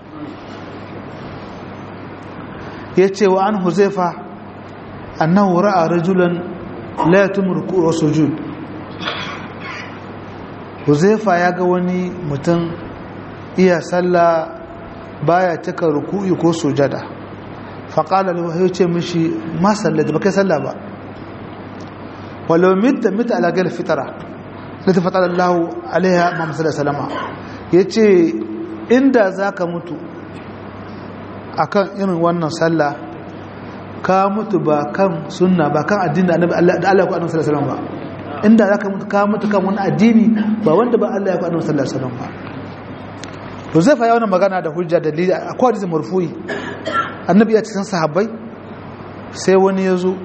ya ce wa an huzaifa annahu ra'a rajulan la yatum ruku'u wa sujud huzaifa ya ga wani mutum iya sallah baya cika ruku'i ko sujada faƙala lahu ya ce mishi ma sallata ba kai salla ba walau mita mita ala gal fitara da ta fatara Allah alaiha Muhammad sallallahu alaihi wasallam yace inda zaka mutu akan irin wannan sallah ka mutu ba kan sunna ba kan addini da annabi Allah da Allah ya ku annabi sallallahu alaihi wasallam ba inda zaka mutu ka mutu kan wani addini ba wanda ba Allah ya ku annabi sallallahu alaihi wasallam ba to zai fa yawan magana da hujja dalili akwai hadisi marfu'i annabi ya cikin sahabbai sai wani ya zo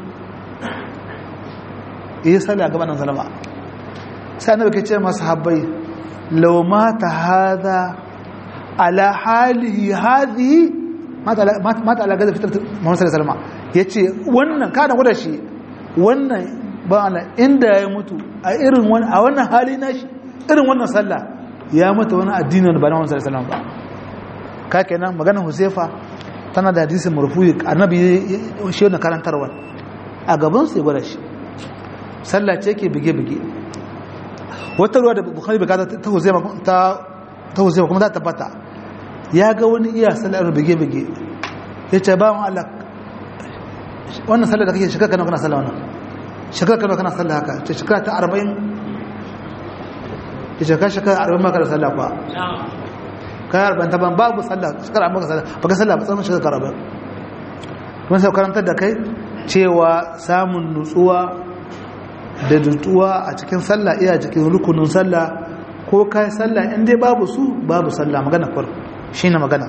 yi sallah gaban nan salama sai annabi ke ce masu sahabbai law mata hadha ala halihi hadhihi mata ala gaza fitar Muhammad sallallahu alaihi wasallam yace wannan kana gwada shi wannan ba ana inda ya mutu a irin wani a wannan hali nashi irin wannan sallah ya mata wani addini wanda ba na Muhammad sallallahu alaihi wasallam ba ka kenan magana Huzaifa tana da hadisin marfu'i annabi shi wannan karantarwa a gaban sai gwada shi sallah ce ke bige-bige wata ruwa da bukhari bai kata ta huzaifa ta ta huzaifa kuma ta tabbata ya ga wani iya sallar bige-bige ya ce ba mu Allah wannan sallar da kake shekara kana kana sallah wannan shekara kana kana sallah haka ce shekara ta 40 ya ce ka shekara 40 maka da sallah kwa kai 40 ta ban babu sallah shekara maka sallah baka sallah ba tsawon shekara 40 kuma sai karantar da kai cewa samun nutsuwa da nutsuwa a cikin sallah iya cikin rukunin sallah ko kai sallah in dai babu su babu sallah magana kwar shine magana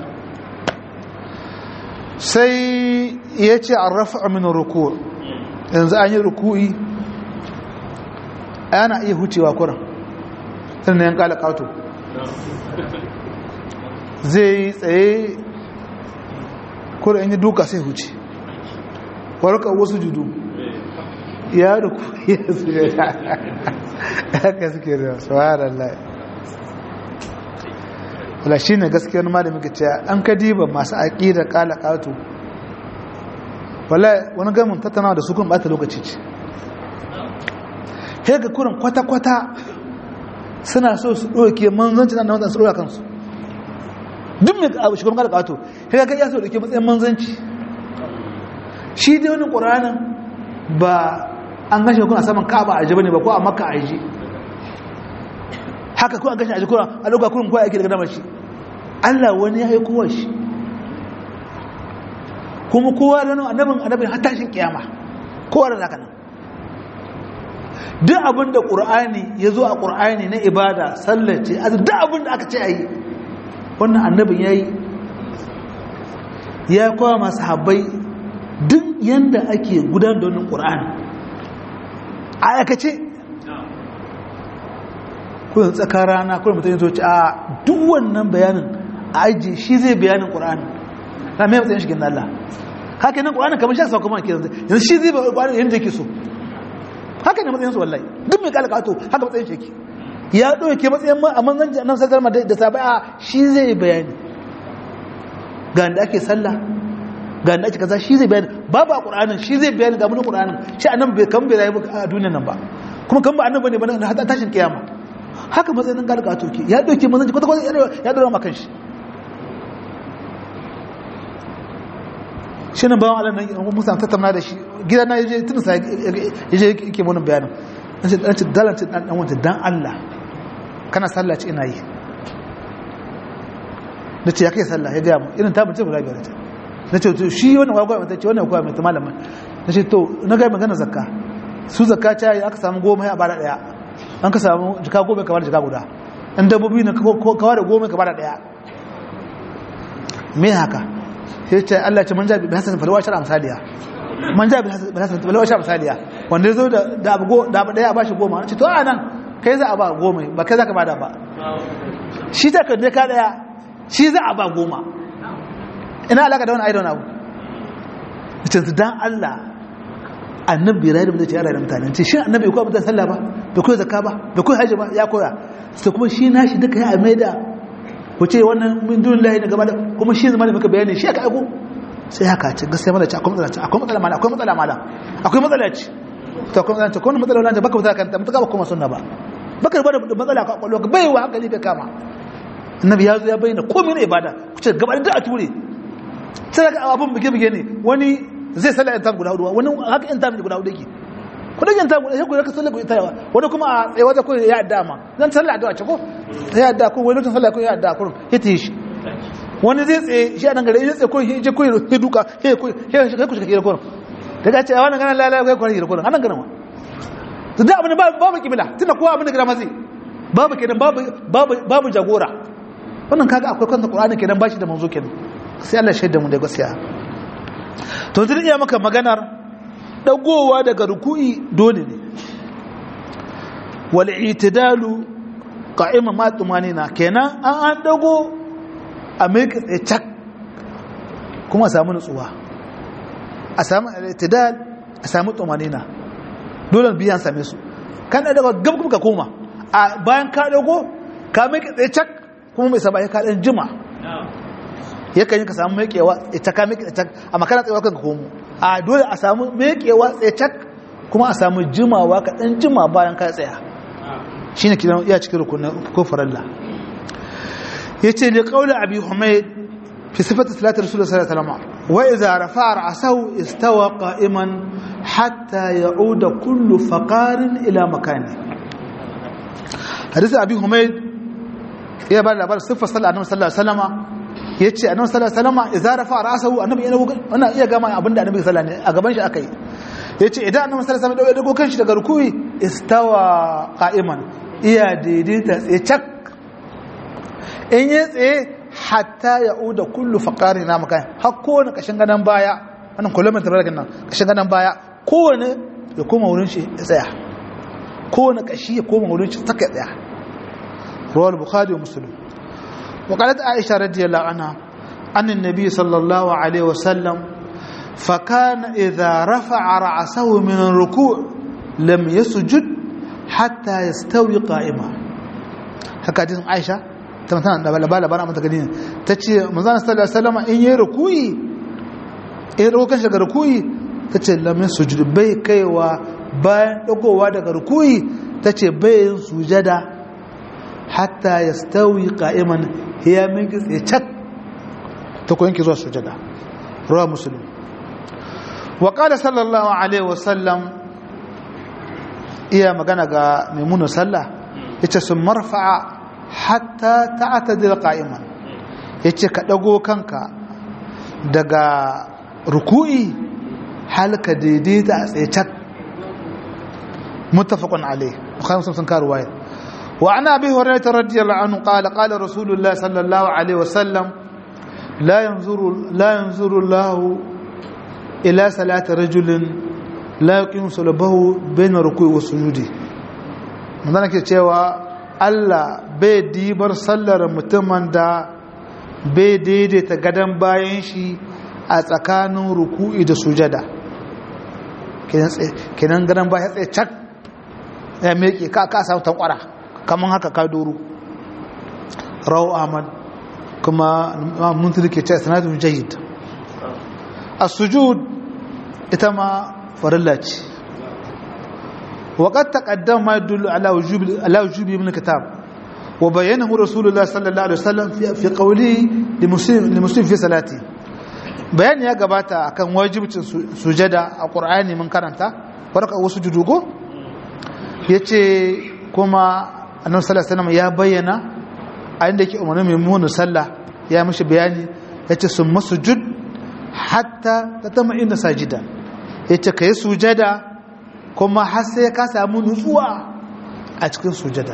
sai ya ce an rafa min ruku yanzu an yi ruku'i ana iya hucewa kuran sannan yan kala kato zai tsaye kuran in yi duka sai huce warka wasu judu ya ruku ya suke haka suke da subhanallah wala shine gaskiyar malamin ka ce an kadiba masu aqida kala kato wala wani gamin tattaunawa da su kun bata lokaci ce he ga kurin kwata kwata suna so su doke manzanci nan da su doka kansu duk mai abu shugaban kala kato he ga ya so doke matsayin manzanci shi dai wani qur'anin ba an gashe kuna saman ka'aba a jiba ne ba ko a makka a ji haka ko an gashe a ji kuna a lokacin kurin kowa yake daga damar shi Allah wani ya yi kowa shi kuma kowa da nan annabin annabin har tashin kiyama kowa da zaka nan duk abin da qur'ani ya zo a qur'ani na ibada sallace azu duk abin da aka ce ayi wannan annabin yayi ya kowa masu habbai duk yanda ake gudanar da wannan qur'ani a aikace kudin tsakar rana kudin mutum yanzu a duk wannan bayanin a aji shi zai bayanin ƙura'ani na mai matsayin shigin Allah haka nan ƙura'ani kamar shi sauka mana kiran yanzu shi zai ƙura'ani yanzu yake so haka ne matsayin su wallahi duk mai kala kato haka matsayin shi ya ɗauke matsayin a manzanci nan sakar ma da sabai a shi zai bayani ga da ake sallah ga da ake kaza shi zai bayani babu a ƙura'anin shi zai bayani ga mun ƙura'anin shi a nan bai kan bai rayu a duniyan nan ba kuma kan ba annan bane ba na hada tashin kiyama haka matsayin galga toke ya dauke manzanci kwata kwata ya dora makan shi shi nan bawan Allah nan musa tattauna da shi gida na yaje tun sa yaje yake mun bayanin nace dan ce dalan ce dan dan wanda dan Allah kana sallah ce ina yi nace ya kai sallah ya ga mu irin ta bace guda biyar ta nace to shi wannan wagwa mata ce wannan kwa mai malama nace to na ga magana zakka su zakka ta yi aka samu goma ya bara daya an ka samu jika goma ka bada jika guda in dabbobi ne ka da goma ka bada daya me haka sai ce Allah ce man jabi hasan falwa shar amsaliya man jabi hasan falwa shar amsaliya wanda yazo da da abu da abu daya ba shi goma ce to anan kai za a ba goma ba kai za ka bada ba shi ta kan ka daya shi za a ba goma ina alaka da wani aidon abu ce dan Allah annabi rayu da ce ya rayu da mutane ce shi annabi ko mutane sallah ba da koyi zakka ba da koyi haji ba ya koya sai kuma shi nashi duka ya maida ku ce wannan min dun lahi ne gaba da kuma shi zama da muka bayani shi aka aiko sai haka ce gaskiya mala ce akwai matsala ce akwai matsala mala akwai matsala mala akwai matsala ce to akwai matsala ce ko matsala wannan baka matsala kan mutaka ba kuma sunna ba baka ba da matsala ka kwallo ka bai wa hankali bai kama annabi ya zo ya bayyana komai na ibada ku ce gaba da a ture sai ga abun bige bige ne wani zai sallah yan tam guda hudu wani haka yan tam guda hudu yake kudin yan tam guda sai ku raka sallah ku tayawa wani kuma a tsaye wata ko ya adda ma zan sallah addu'a ce ko ya adda ko wani sallah ko ya adda ko hiti shi wani zai tsaye shi a nan gare ya tsaye ko je ko ya duka he ko he ku shiga ko daga ce a wannan ganin lalala kai kwari da ko anan ganin ma to da abin babu kibla tunda kowa abin da gira mazi babu kenan babu babu babu jagora wannan kaga akwai kanta qur'ani kenan bashi da manzo kenan sai Allah shaida mu da gaskiya to zai iya maka maganar dagowa daga ruku'i dole ne wal itidalu qa'ima ma tumanina kenan an an dago a mai tsaye cak kuma a samu nutsuwa a samu itidal a samu tumanina dole biyan same su kan daga gab ka koma a bayan ka dago ka mai tsaye cak kuma mai saba ya ka dan jima yakan yi ka samu mekewa ita ka meke cak a makana tsaye kan ka komo a dole a samu mekewa tsaye cak kuma a samu jimawa ka dan jima bayan ka tsaya shine kidan iya cikin rukunin ko faralla yace li qawli abi humayd fi sifati salati rasulullah sallallahu alaihi wasallam wa idza rafa'a ra'sahu istawa qa'iman hatta ya'uda kullu faqarin ila makani hadisi abi humayd ya ba labar sifar sallallahu alaihi wasallam yace annabi sallallahu alaihi wasallam idza rafa'a ra'sahu annabi yana wannan iya gama abinda annabi sallallahu alaihi wasallam a gaban shi akai yace idan annabi sallallahu alaihi wasallam ya dago kanshi daga rukuyi istawa qa'iman iya daidaita tsaye cak in yi tsaye hatta ya uda kullu faƙari na makai har kowane ƙashin ganin baya wannan kullum tabarkin nan ƙashin ganin baya kowane ya koma wurin shi ya tsaya kowane ƙashi ya koma wurin shi saka tsaya rawal bukhari wa muslim wa qalat aisha radiyallahu anha an annabi sallallahu alaihi wasallam fa kana idha rafa'a ra'sahu min ar-ruku' lam yasjud hatta yastawi qa'ima haka hadisin aisha ta tana da labaran mata gani ta ce manzana sallallahu alaihi wasallam in yi rukuyi in dago kan daga rukuyi ta ce lamin sujud bai kaiwa bayan dagowa daga rukuyi ta ce bai yin sujada hatta ya stawi qa'iman ya min gitse cak ta ko yanke zuwa sujada rawa muslim wa qala sallallahu alaihi wasallam iya magana ga maimunu sallah yace sun marfa'a hatta ta'tadil qa'iman yace ka dago kanka daga ruku'i halka daidaita a tsaye cak muttafaqun alayh bukhari muslim sun karu waya wa ana abi hurairah radiyallahu anhu qala qala rasulullah sallallahu alaihi wasallam la yanzuru la yanzuru allah ila salati rajulin la yuqimu sulbahu bayna ruku'i wa sujudi mun ke cewa Allah bai dibar sallar mutumin da bai daidaita gadon bayan shi a tsakanin ruku'i da sujada kenan gadon bayan tsaye cak ya meke ka ka samu tankwara kamar haka ka doro rawu ahmad kuma mun ke ce sanatun jahid a sujud ita ma farilla ce وقد تقدم ما يدل على وجوب على وجوب من الكتاب وبينه رسول الله صلى الله عليه وسلم في في قوله لمسلم لمسلم في صلاته بيان ya gabata akan wajibcin sujada a Qur'ani mun karanta warka wasu judugo yace kuma Annabi sallallahu alaihi wasallam ya bayyana a inda yake umarni mai munu sallah ya mishi bayani yace sun masujud hatta tatama'inna sajida yace kai sujada kuma har sai ka samu nutsuwa a cikin sujada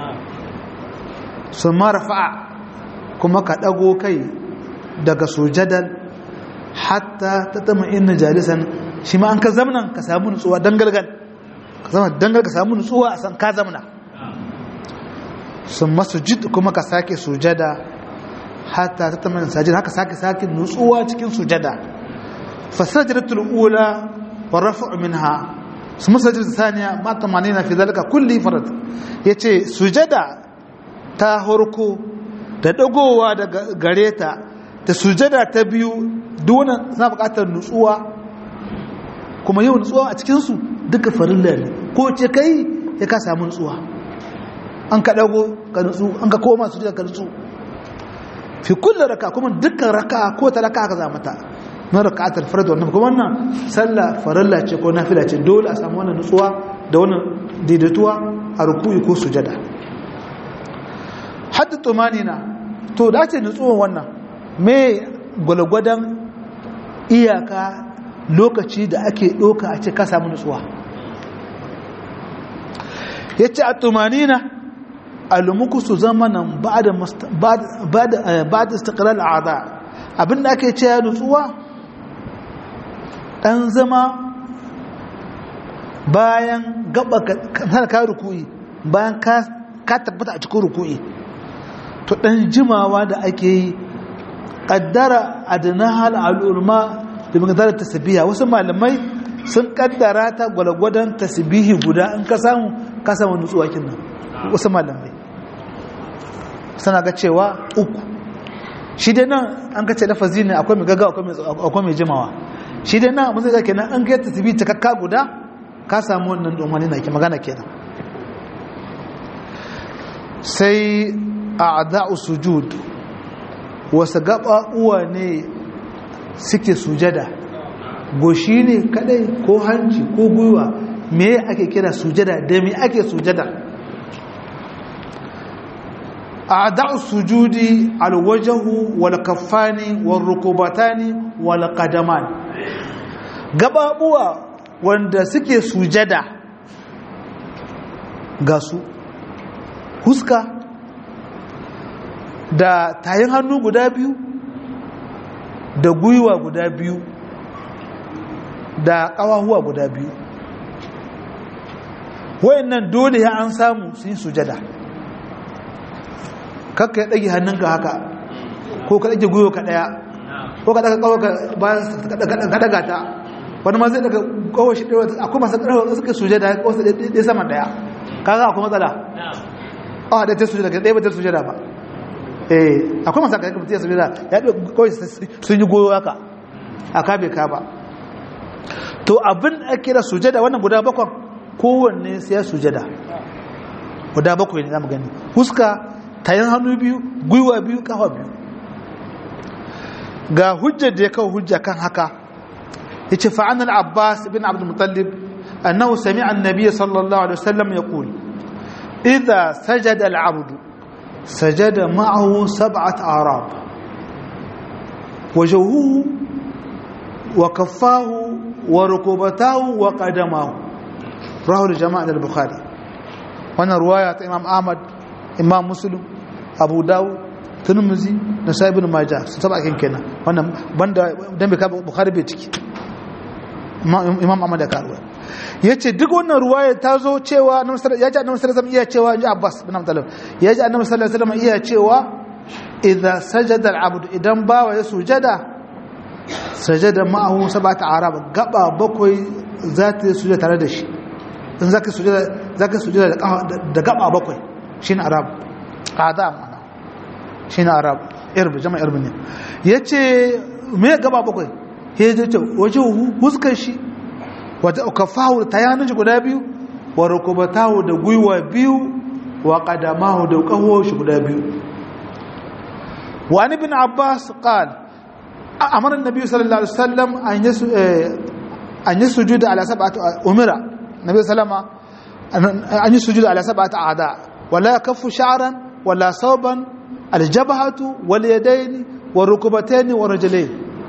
sun marfa kuma ka ɗago kai daga sujadar hatta ta tama inna jalisan shi ma an ka zamnan ka samu nutsuwa dangalgal ka zama dangal ka samu nutsuwa a san ka zamna sun masujid kuma ka sake sujada hatta ta tama sajid haka sake sake nutsuwa cikin sujada fasajadatul ula wa rafa'u minha su masajid saniya ma tamanina fi zalika kulli farad yace sujada ta horko da dagowa daga gareta da sujada ta biyu duk wannan suna buƙatar nutsuwa kuma yau nutsuwa a cikin su duka farilla ne ko ce kai ya ka samu nutsuwa an ka dago ka nutsu an ka koma sujada ka nutsu fi kullu raka kuma dukkan raka ko ta raka ka za mata na raka'atul fard wannan kuma wannan sallah farilla ce ko nafila ce dole a samu wannan nutsuwa da wannan daidaituwa a ruku'i ko sujada hadda tumanina to da ce nutsuwan wannan me gwalgwadon iyaka lokaci da ake ɗoka a ce ka samu nutsuwa ya ce a tumanina alumuku su zama nan ba da istakalar al'ada abinda ake ce ya nutsuwa ɗan zama bayan gaba ka ruku'i bayan ka tabbata a cikin ruku'i to ɗan jimawa da ake yi ƙaddara adinahal al'ulma da maganar tasbiha wasu malamai sun ƙaddara ta gwalgwadon tasbihi guda in ka samu ka samu nutsuwa kinnan wasu malamai suna ga cewa uku shi dai nan an ka ce lafazi ne akwai mai gaga akwai mai jimawa shi dai nan abin zai kenan an kai tasbihi cikakka guda ka samu wannan domani na ke magana kenan sai a ada'u sujud wasu gaba uwa ne suke sujada goshi ne kadai ko hanci ko gwiwa me ake kira sujada da me ake sujada a ada'u sujudi alwajahu wal kaffani wal rukubatani wal qadaman gababuwa wanda suke sujada ga su huska da tayin hannu guda biyu da gwiwa guda biyu da ƙawahuwa guda biyu wayannan dole ya an samu su yi sujada kakka ya ɗage hannunka haka ko ka ɗage gwiwa ka ɗaya ko ka ɗaga ƙawa ka bayan ka ɗaga ta wani ma zai daga ƙawa shi ɗaya akwai masu ƙarfa suka sujada wasu ɗaya sama ɗaya kaga akwai matsala a ɗaya ta sujada ɗaya ba ta sujada ba eh akwai masu ƙarfa ta sujada ya ɗaya kawai sun yi goyo haka a kabe ka ba to abin a kira sujada wannan guda bakwan kowanne sai ya sujada guda bakwai ne za mu gani huska tayin hannu biyu gwiwa biyu kafa biyu ga hujjar da ya kawo hujja kan haka ya ce fa'anar abbas bin abdulmutallib annahu sami annabi sallallahu alaihi wasallam ya kuli idha sajada al'abdu sajada ma'ahu sab'at arab wajahuhu wa kaffahu wa rukubatahu wa qadamahu rahu jama'a al-bukhari wannan ruwaya ta imam ahmad imam muslim abu dawud tirmidhi da sahih ibn majah su taba kin kenan wannan banda dan bai ka bukhari bai ciki imam ahmad da karuwa yace duk wannan ruwaya ta zo cewa annabi sallallahu yaji annabi sallallahu alaihi iya cewa inji abbas bin abdullah yaji annabi sallallahu alaihi wasallam iya cewa idza sajada al-abd idan bawa ya sujada sajada ma'ahu sab'ata arab gaba bakwai za ta yi sujada tare da shi in zaka sujada zaka sujada da gaba bakwai shine arab qada mana shine arab irb jama'a irb ne yace me gaba bakwai he je ce waje huskar shi wata kafahu tayanin shi guda biyu wa rukubatahu da gwiwa biyu wa qadamahu da kawo shi guda biyu wa ibn abbas qala amara an-nabi sallallahu alaihi wasallam an yasu an yasujuda ala sab'ati umira nabi sallama an yasujuda ala sab'ati a'da wala kaffu sha'ran wala sawban al-jabhatu wal yadayn wa rukbatayn wa rijlayn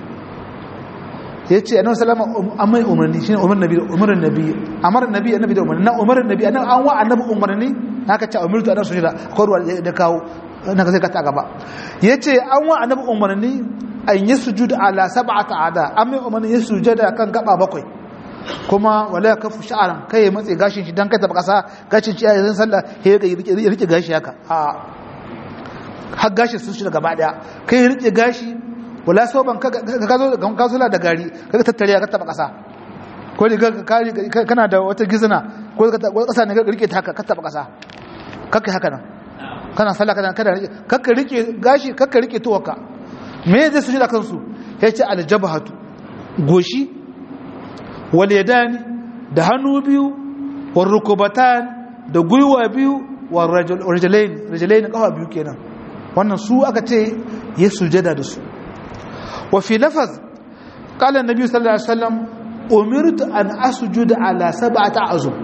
yace annabi sallama amma umarni shine umar nabi umar nabi amara nabi annabi da umarni na umar nabi annabi an wa annabi umarni haka ce umirtu annabi sujuda akwai ruwa da kawo na zai kata gaba yace an wa annabi umarni an yi sujuda ala sab'ata ada an mai umarni ya sujada kan gaba bakwai kuma wala ya kafu sha'aran kai ya matse gashin shi dan kai taba kasa gashin shi yayin sallah ya rike gashi haka a har gashin sun shi gaba daya kai ya rike gashi wala soban ka ka zo ka zo da gari ka tattare ka taba kasa ko ka kana da wata gizna ko ka kasa ne ka rike ta haka ka taba kasa kake haka nan kana sallah kana kada rike kakka rike gashi kakka rike tuwaka me zai sujada kansu yace aljabhatu goshi wal yadani da hannu biyu war rukubatan da gwiwa biyu war rajulain rajulain kafa biyu kenan wannan su aka ce ya sujada da su wa fi lafaz qala annabi sallallahu alaihi wasallam umirtu an asjuda ala sab'ati azum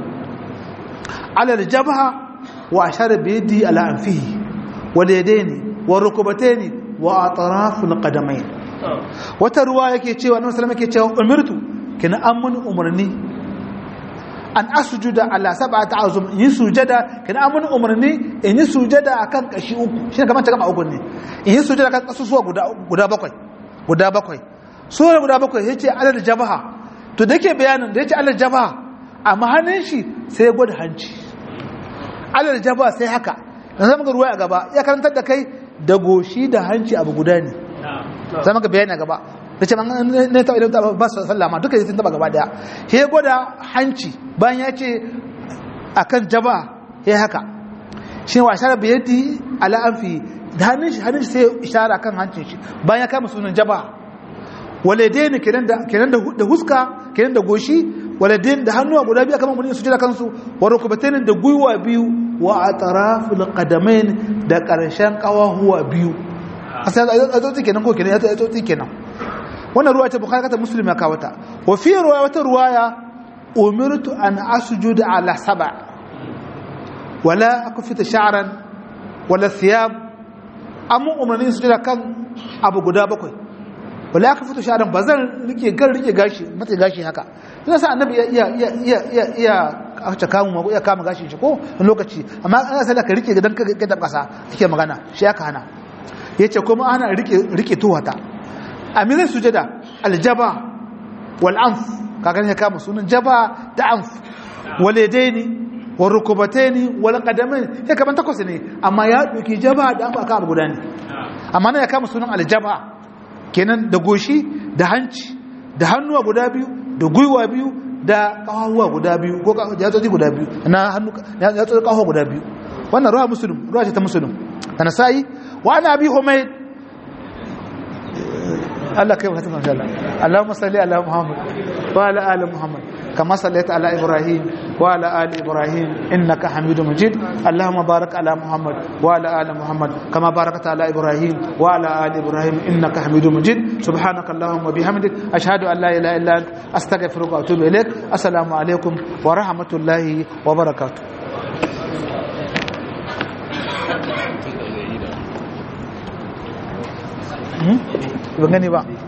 ala al-jabha wa ashara bi yadi ala anfihi wal yadaini wa rukbataini wa atraf al-qadamain wata ruwa yake cewa annabi sallallahu alaihi wasallam yake cewa umirtu kina amman umarni an asjuda ala sab'ati azum yi sujada kina amman umarni in yi sujada akan kashi uku shine kamar ta gaba uku ne in yi sujada akan kasusuwa guda guda bakwai guda bakwai sura guda bakwai yace alal jabaha to da yake bayanin da yace alal jabaha amma hannun shi sai ya gwada hanci alal jabaha sai haka yanzu muka ruwa a gaba ya karantar da kai da goshi da hanci abu guda ne sai muka bayani a gaba da ce ne ta idan ba su sallama duka sun taba gaba daya he gwada hanci bayan ya ce akan jaba he haka shi wa ishara biyadi ala anfi da hannun shi hannun shi sai ishara kan hancin shi bayan ya kama sunan jaba waladaini kenan da kenan da huska kenan da goshi waladaini da hannuwa guda biyu kamar mun su jira kansu wa rukbataini da gwiwa biyu wa atraful qadamain da karshen kawahuwa biyu asali azoti kenan ko kenan azoti kenan wannan ruwa ta bukhari ta muslim ya kawo ta wa fi ruwaya wata ruwaya umirtu an asjuda ala sab'a wala akfita sha'ran wala thiyab amma umarni su jira kan abu guda bakwai wala akfita sha'ran bazan rike gar rike gashi mata gashi haka ina sa annabi ya iya iya iya iya iya aka kamu ma iya kama gashi shi ko lokaci amma ana sai ka rike dan ka da kasa kike magana shi aka hana yace kuma ana rike rike tuwata amirin sujada aljaba wal anf kaga ne kama sunan jaba da anf waladaini wal rukubataini wal qadamain sai kaman takwas ne amma ya doki jaba da anf aka guda ne amma ne ya kama sunan aljaba kenan da goshi da hanci da hannuwa guda biyu da gwiwa biyu da kawawa guda biyu ko yatsoji guda biyu na hannu yatsoji kawawa guda biyu wannan ruwa muslim ruwa ce ta muslim da nasa'i wa ana abi humayd Allah kai mutum insha Allah Allahumma salli ala Muhammad wa ala ali Muhammad kama sallaita ala Ibrahim wa ala ali Ibrahim innaka Hamidum Majid Allahumma barik ala Muhammad wa ala ali Muhammad kama barakta ala Ibrahim wa ala ali Ibrahim innaka Hamidum Majid subhanaka Allahumma bihamdik ashhadu an la ilaha illa anta astaghfiruka wa atubu ilaik assalamu alaikum wa rahmatullahi wa barakatuh ban gani ba